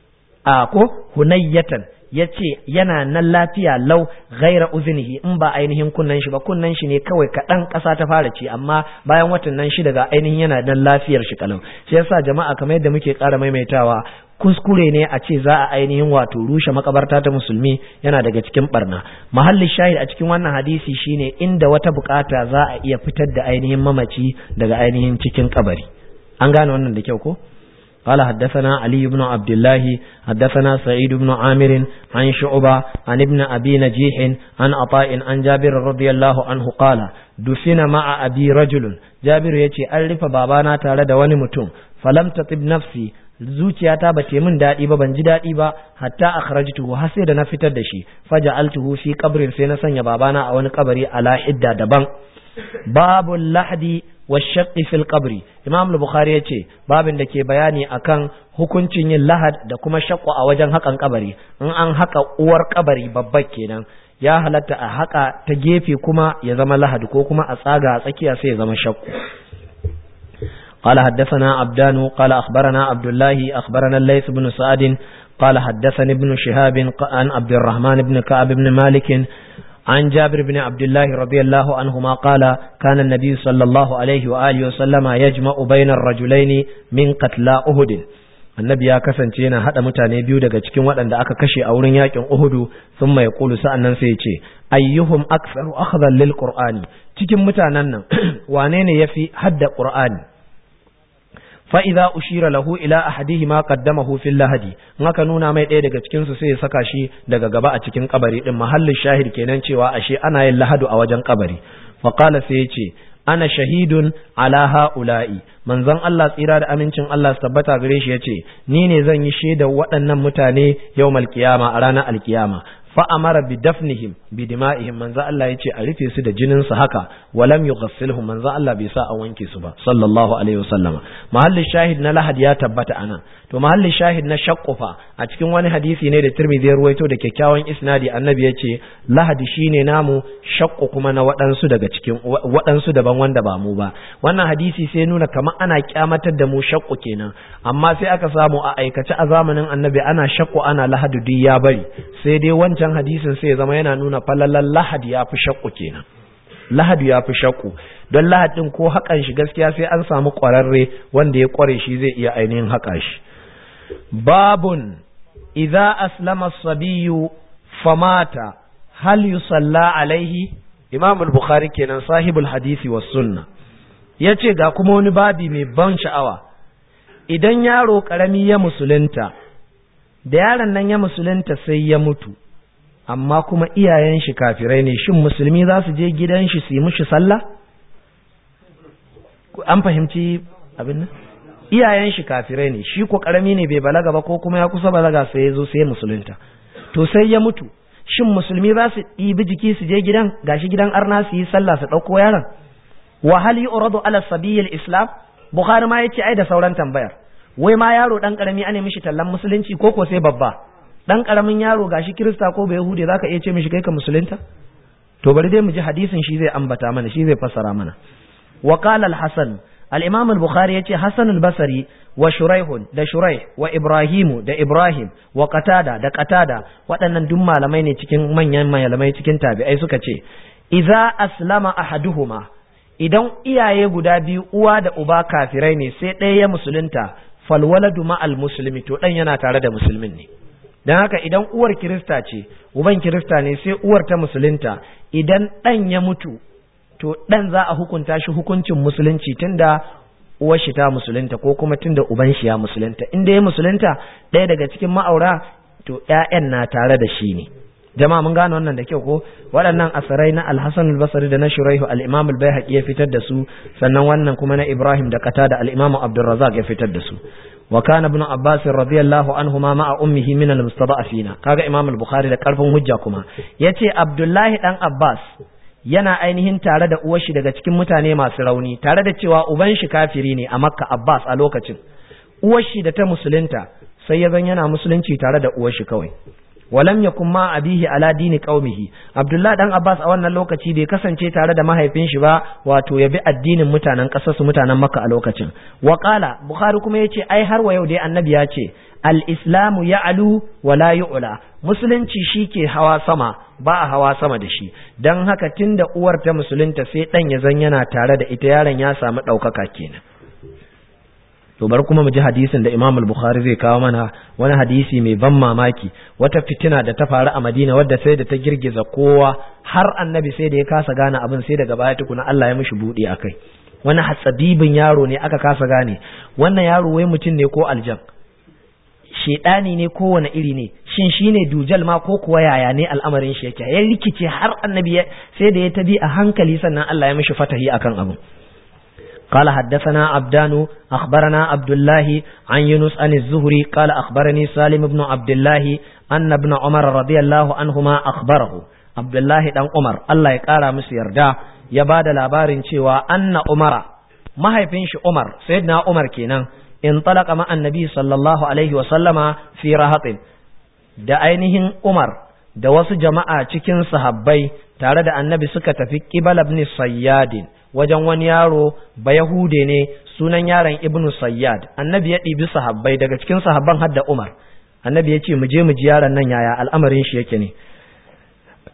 B: a ko hunayyatan ya ce yana nan lafiya lau gaira uzunihi in ba ainihin kunnan shi ba kunnan shi ne kawai kaɗan ƙasa ta fara ci amma bayan watan nan shi daga ainihin yana nan lafiyar shi kalau shi yasa jama'a kamar yadda muke ƙara maimaitawa kuskure ne a ce za a ainihin wato rushe makabarta ta musulmi yana daga cikin barna mahallin shahid a cikin wannan hadisi shine inda wata bukata za a iya fitar da ainihin mamaci daga ainihin cikin kabari an gane wannan da kyau ko قال حدثنا علي بن عبد الله حدثنا سعيد بن عامر عن شعبة عن ابن أبي نجيح عن عطاء عن جابر رضي الله عنه قال دفن مع أبي رجل جابر يتي ألف بابانا تارد ونمتم فلم تطب نفسي zuciyata ba ce min daɗi ba ban ji daɗi ba hatta akhrajtuhu har sai da na fitar da shi faja'altuhu fi qabrin sai na sanya babana a wani kabari ala hidda daban babu lahdi wa shaqqi fil qabri imam al-bukhari yace babin da ke bayani akan hukuncin yin lahad da kuma shaqqu a wajen hakan kabari in an haka uwar kabari babba kenan ya halatta a haka ta gefe kuma ya zama lahad ko kuma a tsaga a tsakiya sai ya zama shaqqu قال حدثنا عبدان قال أخبرنا عبد الله أخبرنا الليث بن سعد قال حدثني ابن شهاب عن عبد الرحمن بن كعب بن مالك عن جابر بن عبد الله رضي الله عنهما قال كان النبي صلى الله عليه وآله وسلم يجمع بين الرجلين من قتلى أهد annabi ya kasance yana hada mutane biyu daga cikin waɗanda aka kashe a wurin yakin Uhudu sun mai kulu sa'annan sai ya ce ayyuhum aktsaru akhdhan lil qur'ani cikin mutanen nan wane ne yafi hadda qur'ani fa idza ushira lahu ila ahadihima qaddamahu fil lahadi in aka nuna mai ɗaya daga cikin su sai ya saka shi daga gaba a cikin kabari din mahallin shahid kenan cewa ashe ana yin lahadu a wajen kabari fa qala sai ya ce ana shahidun ala ha'ula'i manzon Allah tsira da amincin Allah su tabbata gare shi yace ni ne zan yi shaidar waɗannan mutane yawmal qiyama a ranar alkiyama fa amara bi dafnihim bi dima'ihim manzo Allah yace a rufe su da jinin su haka walam yughassilhum manzo Allah bai sa a wanke su ba sallallahu alaihi wasallama mahallin shahid na lahad ya tabbata anan to mahallin shahid na shaqqufa a cikin wani hadisi ne da Tirmidhi ya ruwaito da kyakkyawan isnadi annabi yace lahadi shine namu shaqqu kuma na waɗansu daga cikin waɗansu daban wanda ba mu ba wannan hadisi sai nuna kamar ana kyamatar da mu shaqqu kenan amma sai aka samu a aikace a zamanin annabi ana shaqqu ana lahadu duk ya bari sai dai wancan wancan hadisin sai ya zama yana nuna falalan lahadi ya fi shakku kenan lahadi ya fi shakku don lahadin ko haƙan shi gaskiya sai an samu ƙwararre wanda ya ƙware shi zai iya ainihin haƙa shi babun idza aslama sabiyu famata hal yusalla alaihi imam al-bukhari kenan sahibul hadisi was sunna yace ga kuma wani babi mai ban sha'awa idan yaro karami ya musulunta da yaron nan ya musulunta sai ya mutu amma kuma iyayen shi kafirai ne shin musulmi za su je gidan shi su yi mushi sallah an fahimci abin nan iyayen shi kafirai ne shi ko karami ne bai balaga ba ko kuma ya kusa balaga sai ya zo sai ya musulunta to sai ya mutu shin musulmi za su ɗibi jiki su je gidan gashi gidan arna su yi sallah su ɗauko yaron wa hal yu'radu ala sabiyil islam bukhari ma yace ai da sauran tambayar wai ma yaro dan karami ane mishi tallan musulunci ko ko sai babba dan karamin yaro gashi kirista ko bai yahude zaka iya ce mishi kai ka musulunta to bari dai mu ji hadisin shi zai ambata mana shi zai fassara mana wa qala al-hasan al-imam al-bukhari yace hasan al-basri wa shuraih da shuraih wa ibrahim da ibrahim wa qatada da qatada waɗannan duk malamai ne cikin manyan malamai cikin tabi'ai suka ce idza aslama ahaduhuma idan iyaye guda biyu uwa da uba kafirai ne sai ɗaya ya musulunta falwaladu ma'al muslimi to dan yana tare da musulmin ne don haka idan uwar kirista ce uban kirista ne sai uwar ta musulunta idan ɗan ya mutu to ɗan za a hukunta shi hukuncin musulunci tunda uwar shi ta musulunta ko kuma tunda uban shi ya musulunta inda ya musulunta ɗaya daga cikin ma'aura to ƴaƴan na tare da shi ne jama'a mun gane wannan da kyau ko waɗannan asarai na al-Hasan al-Basri da na Shuraihu al-Imam al-Baihaqi ya fitar da su sannan wannan kuma na Ibrahim da Qatada al-Imam Abdurrazzaq ya fitar da su wa kana ibn Abbas radiyallahu anhuma ma'a ummihi min al-mustada'afina kaga Imam al-Bukhari da karfin hujja kuma yace Abdullahi dan Abbas yana ainihin tare da uwar shi daga cikin mutane masu rauni tare da cewa uban shi kafiri ne a Makka Abbas a lokacin uwar shi da ta musulunta sai ya zan yana musulunci tare da uwar shi kawai walam yakun ma abihi ala dini qaumihi abdullahi dan abbas a wannan lokaci bai kasance tare da mahaifin shi ba wato ya bi addinin mutanen kasar su mutanen makka a lokacin wa qala bukhari kuma yace ai har wa yau dai annabi ya ce al islamu ya'lu wa la yu'la musulunci shike hawa sama ba a hawa sama da shi dan haka tunda uwar ta musulunta sai dan ya zan yana tare da ita yaron ya samu daukaka kenan to bar kuma mu ji hadisin da Imam al-Bukhari zai kawo mana wani hadisi mai ban mamaki wata fitina da ta faru a Madina wadda sai da ta girgiza kowa har annabi sai da ya kasa gane abin sai daga baya tukuna Allah ya mishi buɗe akai wani hatsabibin yaro ne aka kasa gane wannan yaro wai mutum ne ko aljan shedani ne ko wani iri ne shin shine dujal ma ko kuwa yaya ne al'amarin shi yake ya rikice har annabi sai da ya tabi a hankali sannan Allah ya mishi fatahi akan abin قال حدثنا عبدان أخبرنا عبد الله عن يونس عن الزهري قال أخبرني سالم بن عبد الله أن ابن عمر رضي الله عنهما أخبره عبد الله بن عمر الله يقارى مسير دا يباد لابارن شوى أن عمر ما هي فينش عمر سيدنا عمر كينا انطلق مع النبي صلى الله عليه وسلم في رهط da ainihin Umar da wasu jama'a cikin sahabbai tare da annabi suka tafi Qibal ibn Sayyadin wajen wani yaro ba Yahude ne sunan yaron Ibnu Sayyad annabi ya ɗibi sahabbai daga cikin sahabban hadda Umar annabi ya ce mu je mu ji yaron nan yaya al'amarin shi yake ne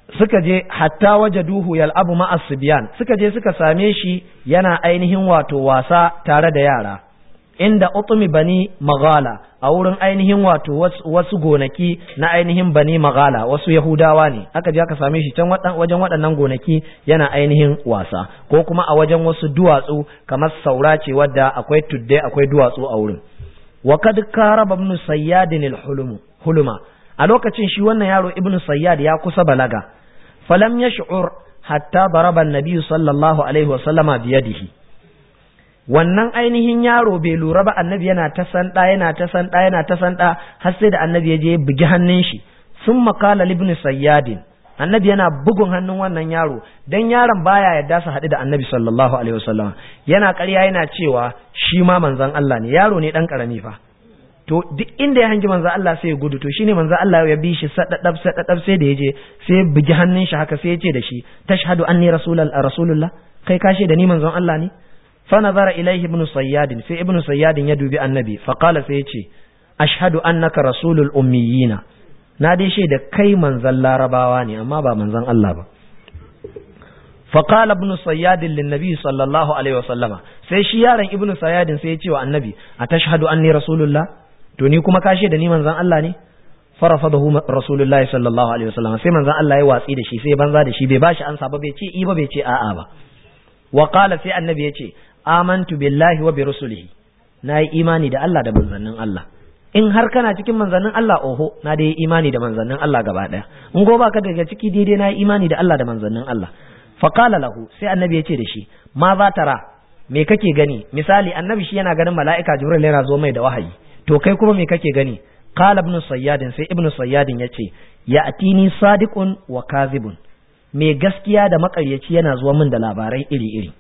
B: suka je hatta wajaduhu yal'abu ma'as sibyan suka je suka same shi yana ainihin wato wasa tare da yara inda utumi bani magala a wurin ainihin wato wasu gonaki na ainihin bani magala wasu yahudawa ne aka je aka same shi can wajen waɗannan gonaki yana ainihin wasa ko kuma a wajen wasu duwatsu kamar saura ce wadda akwai tudde akwai duwatsu a wurin wa kad karaba ibn sayyadin al huluma a lokacin shi wannan yaro ibn sayyad ya kusa balaga falam yash'ur hatta daraba an-nabi sallallahu alaihi wa sallama biyadihi wannan ainihin yaro bai lura ba annabi yana ta sanda yana ta sanda yana ta sanda har sai da annabi ya je bugi hannun shi sun makala libni sayyadin annabi yana bugun hannun wannan yaro dan yaron baya yadda su haɗu da annabi sallallahu alaihi wasallam yana ƙarya yana cewa shi ma manzon Allah ne yaro ne dan karami fa to duk inda ya hangi manzon Allah sai ya gudu to shine manzon Allah ya bi shi sadadab sadadab sai da yaje sai ya bugi hannun shi haka sai ya ce da shi tashhadu anni rasulullah kai kashe da ni manzon Allah ne فنظر إليه ابن صياد في ابن صياد يدوي النبي فقال سيتي أشهد أنك رسول الأميين نادي شيء ده كي منزل لا رباواني أما با منزل الله با فقال ابن صياد للنبي صلى الله عليه وسلم sai shi yaron ibnu sayyadin sai ya ce wa annabi atashhadu anni rasulullah to ni kuma ka da ni manzon Allah ne farafadahu rasulullahi sallallahu alaihi wasallam sai manzon Allah ya watsi da shi sai banza da shi bai bashi ansa ba bai ce i ba bai ce a'a ba wa qala sai annabi ya ce amantu billahi wa bi rusulihi na yi imani da Allah da manzannin Allah in har kana cikin manzannin Allah oho na da yi imani da manzannin Allah gaba daya in go baka daga ciki daidai na yi imani da Allah da manzannin Allah fa qala lahu sai annabi ya ce da shi ma za tara me kake gani misali annabi shi yana ganin mala'ika jibril yana zo mai da wahayi to kai kuma me kake gani qala ibn sayyadin sai ibn sayyadin yace ya atini sadiqun wa kazibun me gaskiya da makaryaci yana zuwa min da labarai iri-iri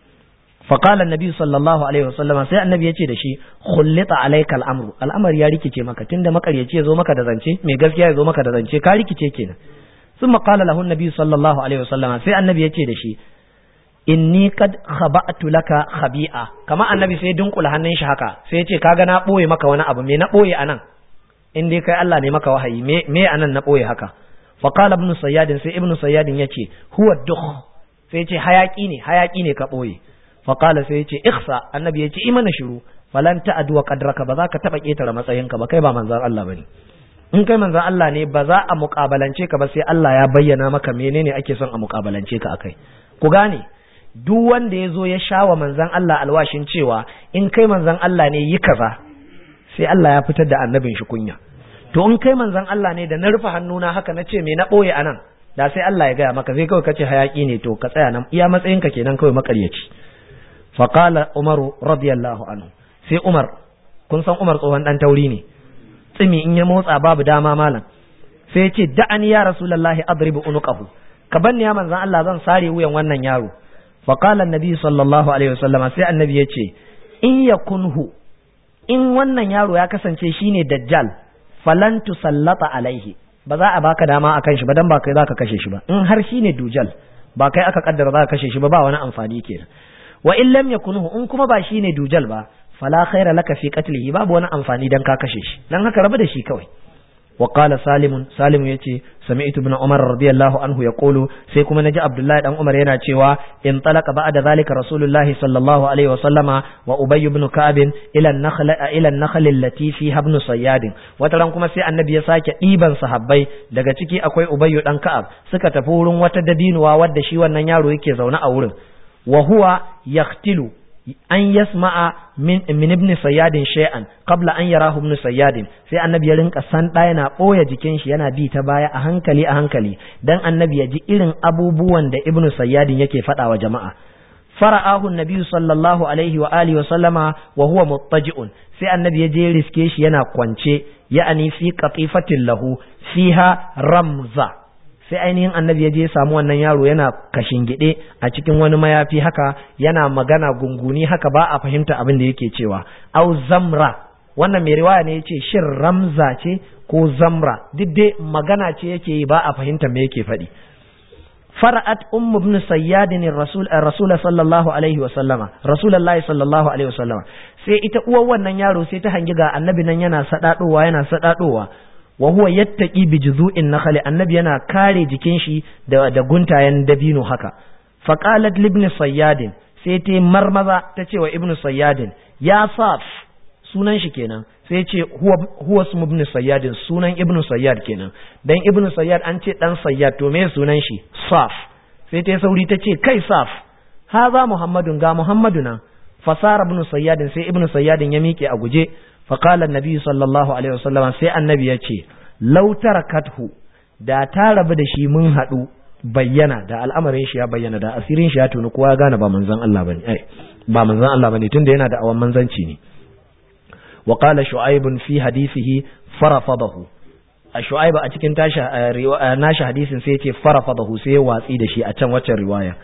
B: فقال النبي صلى الله عليه وسلم sai annabi yace da shi khullita alayka al'amru al'amari ya rikice maka tunda makaryaci yazo maka da zance mai gaskiya yazo maka da zance ka rikice kenan thumma qala lahu annabi sallallahu alaihi wasallam sai annabi yace da shi inni qad khaba'tu laka khabi'a kama annabi sai dunkula hannun shi haka sai yace kaga na boye maka wani abu me na boye anan in dai kai Allah ne maka wahayi me me anan na boye haka fa qala ibn sayyadin sai ibn sayyadin yace huwa dukh sai yace hayaki ne hayaki ne ka boye faƙala sai ya ce iksa annabi ya ce yi mana shiru falan ta'adu wa qadraka ba za ka taɓa ƙetare matsayinka ba kai ba manzan Allah bane in kai manzan Allah ne ba za a muƙabalance ka ba sai Allah ya bayyana maka menene ake son a muƙabalance ka akai ku gane duk wanda ya zo ya sha wa manzan Allah alwashin cewa in kai manzan Allah ne yi kaza sai Allah ya fitar da annabin shi kunya to in kai manzan Allah ne da na rufe hannuna haka na ce me na ɓoye anan da sai Allah ya gaya maka sai kawai kace hayaki ne to ka tsaya nan iya matsayinka kenan kawai makaryaci faƙala umaru radiyallahu anhu sai umar kun san umar tsohon ɗan tauri ne tsimi in ya motsa babu dama malam sai ce da'ani ya rasulullahi adribu unuqahu ka banni ya manzan Allah zan sare wuyan wannan yaro faƙala annabi sallallahu alaihi wasallama sai annabi ya ce in yakunhu in wannan yaro ya kasance shine dajjal falan tusallata alaihi ba za a baka dama akan shi ba dan ba kai zaka kashe shi ba in har shine dujal ba kai aka kaddara za ka kashe shi ba ba wani amfani kenan wa in lam yakunuhu in kuma ba shine dujal ba fala khaira laka fi qatlihi babu wani amfani dan ka kashe shi dan haka rabu da shi kawai wa qala salim salim yace sami'tu ibn umar radiyallahu anhu yaqulu sai kuma naji abdullahi dan umar yana cewa in talaqa ba'da zalika rasulullahi sallallahu alaihi wa sallama wa ubay ibn ka'b ila an-nakhl ila an-nakhl allati fiha ibn sayyad wata ran kuma sai annabi ya sake diban sahabbai daga ciki akwai ubay dan ka'ab suka tafi wurin wata dabinuwa wadda shi wannan yaro yake zaune a wurin wa huwa yaqtilu an yasma'a min min ibn sayyadin shay'an qabla an yarahu ibn sayyadin sai annabi ya rinka san da yana boye jikin shi yana bi ta baya a hankali a hankali dan annabi ya ji irin abubuwan da ibn sayyadin yake faɗa wa jama'a fara'ahu annabi sallallahu alaihi wa alihi wa sallama wa huwa muttaji'un sai annabi ya je riske shi yana kwance ya'ani fi qatifatin lahu fiha ramza sai ainihin annabi ya je ya samu wannan yaro yana gide a cikin wani mayafi haka yana magana gunguni haka ba a fahimta abin da yake cewa au zamra wannan mai riwaya ne yace shin ramza ce ko zamra duk dai magana ce yake yi ba a fahimta me yake faɗi fara'at ummu ibn sayyadin rasul rasul sallallahu alaihi wa sallama rasulullahi sallallahu alaihi wa sallama sai ita uwar wannan yaro sai ta hangi ga annabi nan yana sadadowa yana sadadowa wa huwa yattaqi bi juzu'in nakhli annabi yana kare jikin shi da da guntayen dabino haka fa qalat libni sayyadin sai ta marmaza ta ce wa ibnu sayyadin ya saf sunan shi kenan sai ce huwa huwa ismu ibnu sayyadin sunan ibnu sayyad kenan dan ibnu sayyad an ce dan sayyad to me sunan shi saf sai ta sauri ta ce kai saf haza muhammadun ga muhammadu nan fasara ibnu sayyadin sai ibnu sayyadin ya miƙe a guje fa qala annabi sallallahu alaihi wasallam sai annabi ya ce law tarakathu da ta rabu da shi mun haɗu bayyana da al'amarin shi ya bayyana da asirin shi ya tuni kowa ya gane ba manzon Allah bane ai ba manzon Allah bane tunda yana da awan manzanci ne wa qala shu'aib fi hadithihi farafadahu a shu'aib a cikin tashi nashi hadisin sai yace farafadahu sai ya watsi da shi a can waccan riwaya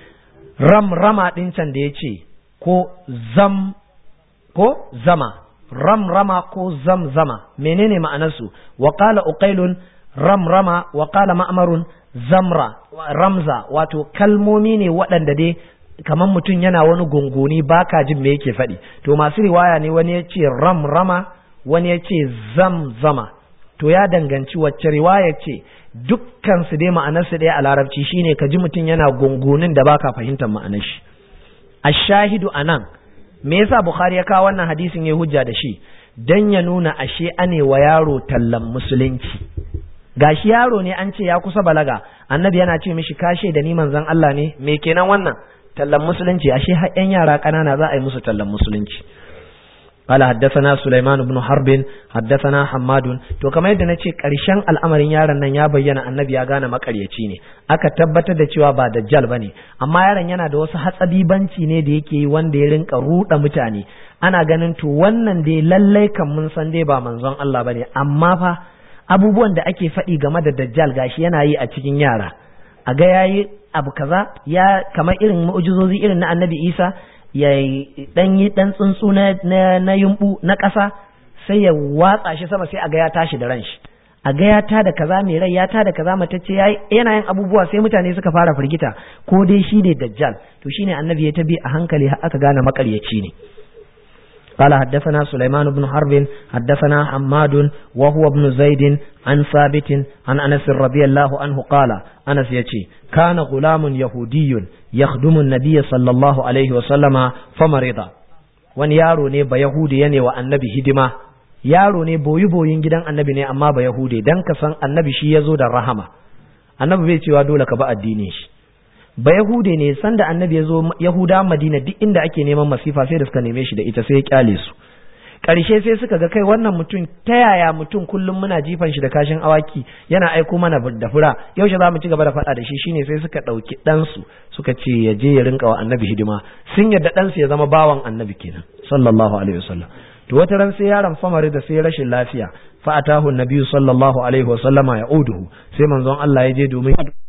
B: ram rama din can da yace ko zam ko zama ram rama ko zam zama menene ma'anarsu wa qala uqailun ram rama wa qala ma'marun zamra ramza wato kalmomi ne waɗanda dai kamar mutum yana wani gunguni baka jin me yake faɗi to masu riwaya ne wani ya ce ram rama wani ya ce zam zama to ya danganci wacce riwaya ce dukkan su dai ma'anarsu ɗaya a larabci shine ka ji mutum yana gungunin da baka fahimtar ma'anar shi ashahidu anan me yasa bukhari ya kawo wannan hadisin ya hujja da shi dan ya nuna ashe ane wa yaro tallan musulunci gashi yaro ne an ce ya kusa balaga annabi yana ce mishi kashe da ni manzon Allah ne me kenan wannan tallan musulunci ashe har yan yara kanana za a yi musu tallan musulunci قال حدثنا سليمان بن حرب حدثنا حماد to kamar yadda nace karshen al'amarin yaron nan ya bayyana annabi ya gane makaryaci ne aka tabbatar da cewa ba dajjal bane amma yaron yana da wasu hatsabibanci ne da yake yi wanda ya rinka ruda mutane ana ganin to wannan dai lallai kan mun san dai ba manzon Allah bane amma fa abubuwan da ake faɗi game da dajjal gashi yana yi a cikin yara a ga yayi abu kaza ya kamar irin mu'jizozi irin na annabi Isa ya dan yi dan tsuntsu na na yumbu na ƙasa sai ya watsa shi sama sai a ga ya tashi da ran shi a ga ya tada kaza mai rai ya tada kaza matacce yayi yana yin abubuwa sai mutane suka fara firgita ko dai shi ne dajjal to shine annabi ya tabi a hankali har aka gane makaryaci ne قال حدثنا سليمان بن حرب حدثنا حماد وهو ابن زيد عن ثابت عن أنس رضي الله عنه قال أنس يتي كان غلام يهودي يخدم النبي صلى الله عليه وسلم فمرض wani yaro ne ba Yahudi ne wa annabi hidima yaro ne boyi boyin gidan annabi ne amma ba Yahudi dan ka san annabi shi ya zo da rahama annabi bai cewa dole ka ba addinin shi ba Yahude ne sanda annabi ya zo Yahuda Madina duk inda ake neman masifa sai da suka neme shi da ita sai ya kyale su ƙarshe sai suka ga kai wannan mutum ta yaya mutum kullum muna jifan shi da kashin awaki yana aiko mana da fura yaushe za mu ci gaba da faɗa da shi shine sai suka ɗauki ɗansu suka ce ya je ya rinka wa annabi hidima sun yadda ɗansu ya zama bawan annabi kenan sallallahu alaihi wasallam to wata ran sai yaron famari da sai rashin lafiya fa atahu nabiyyu sallallahu alaihi wasallama ya uduhu sai manzon Allah ya je domin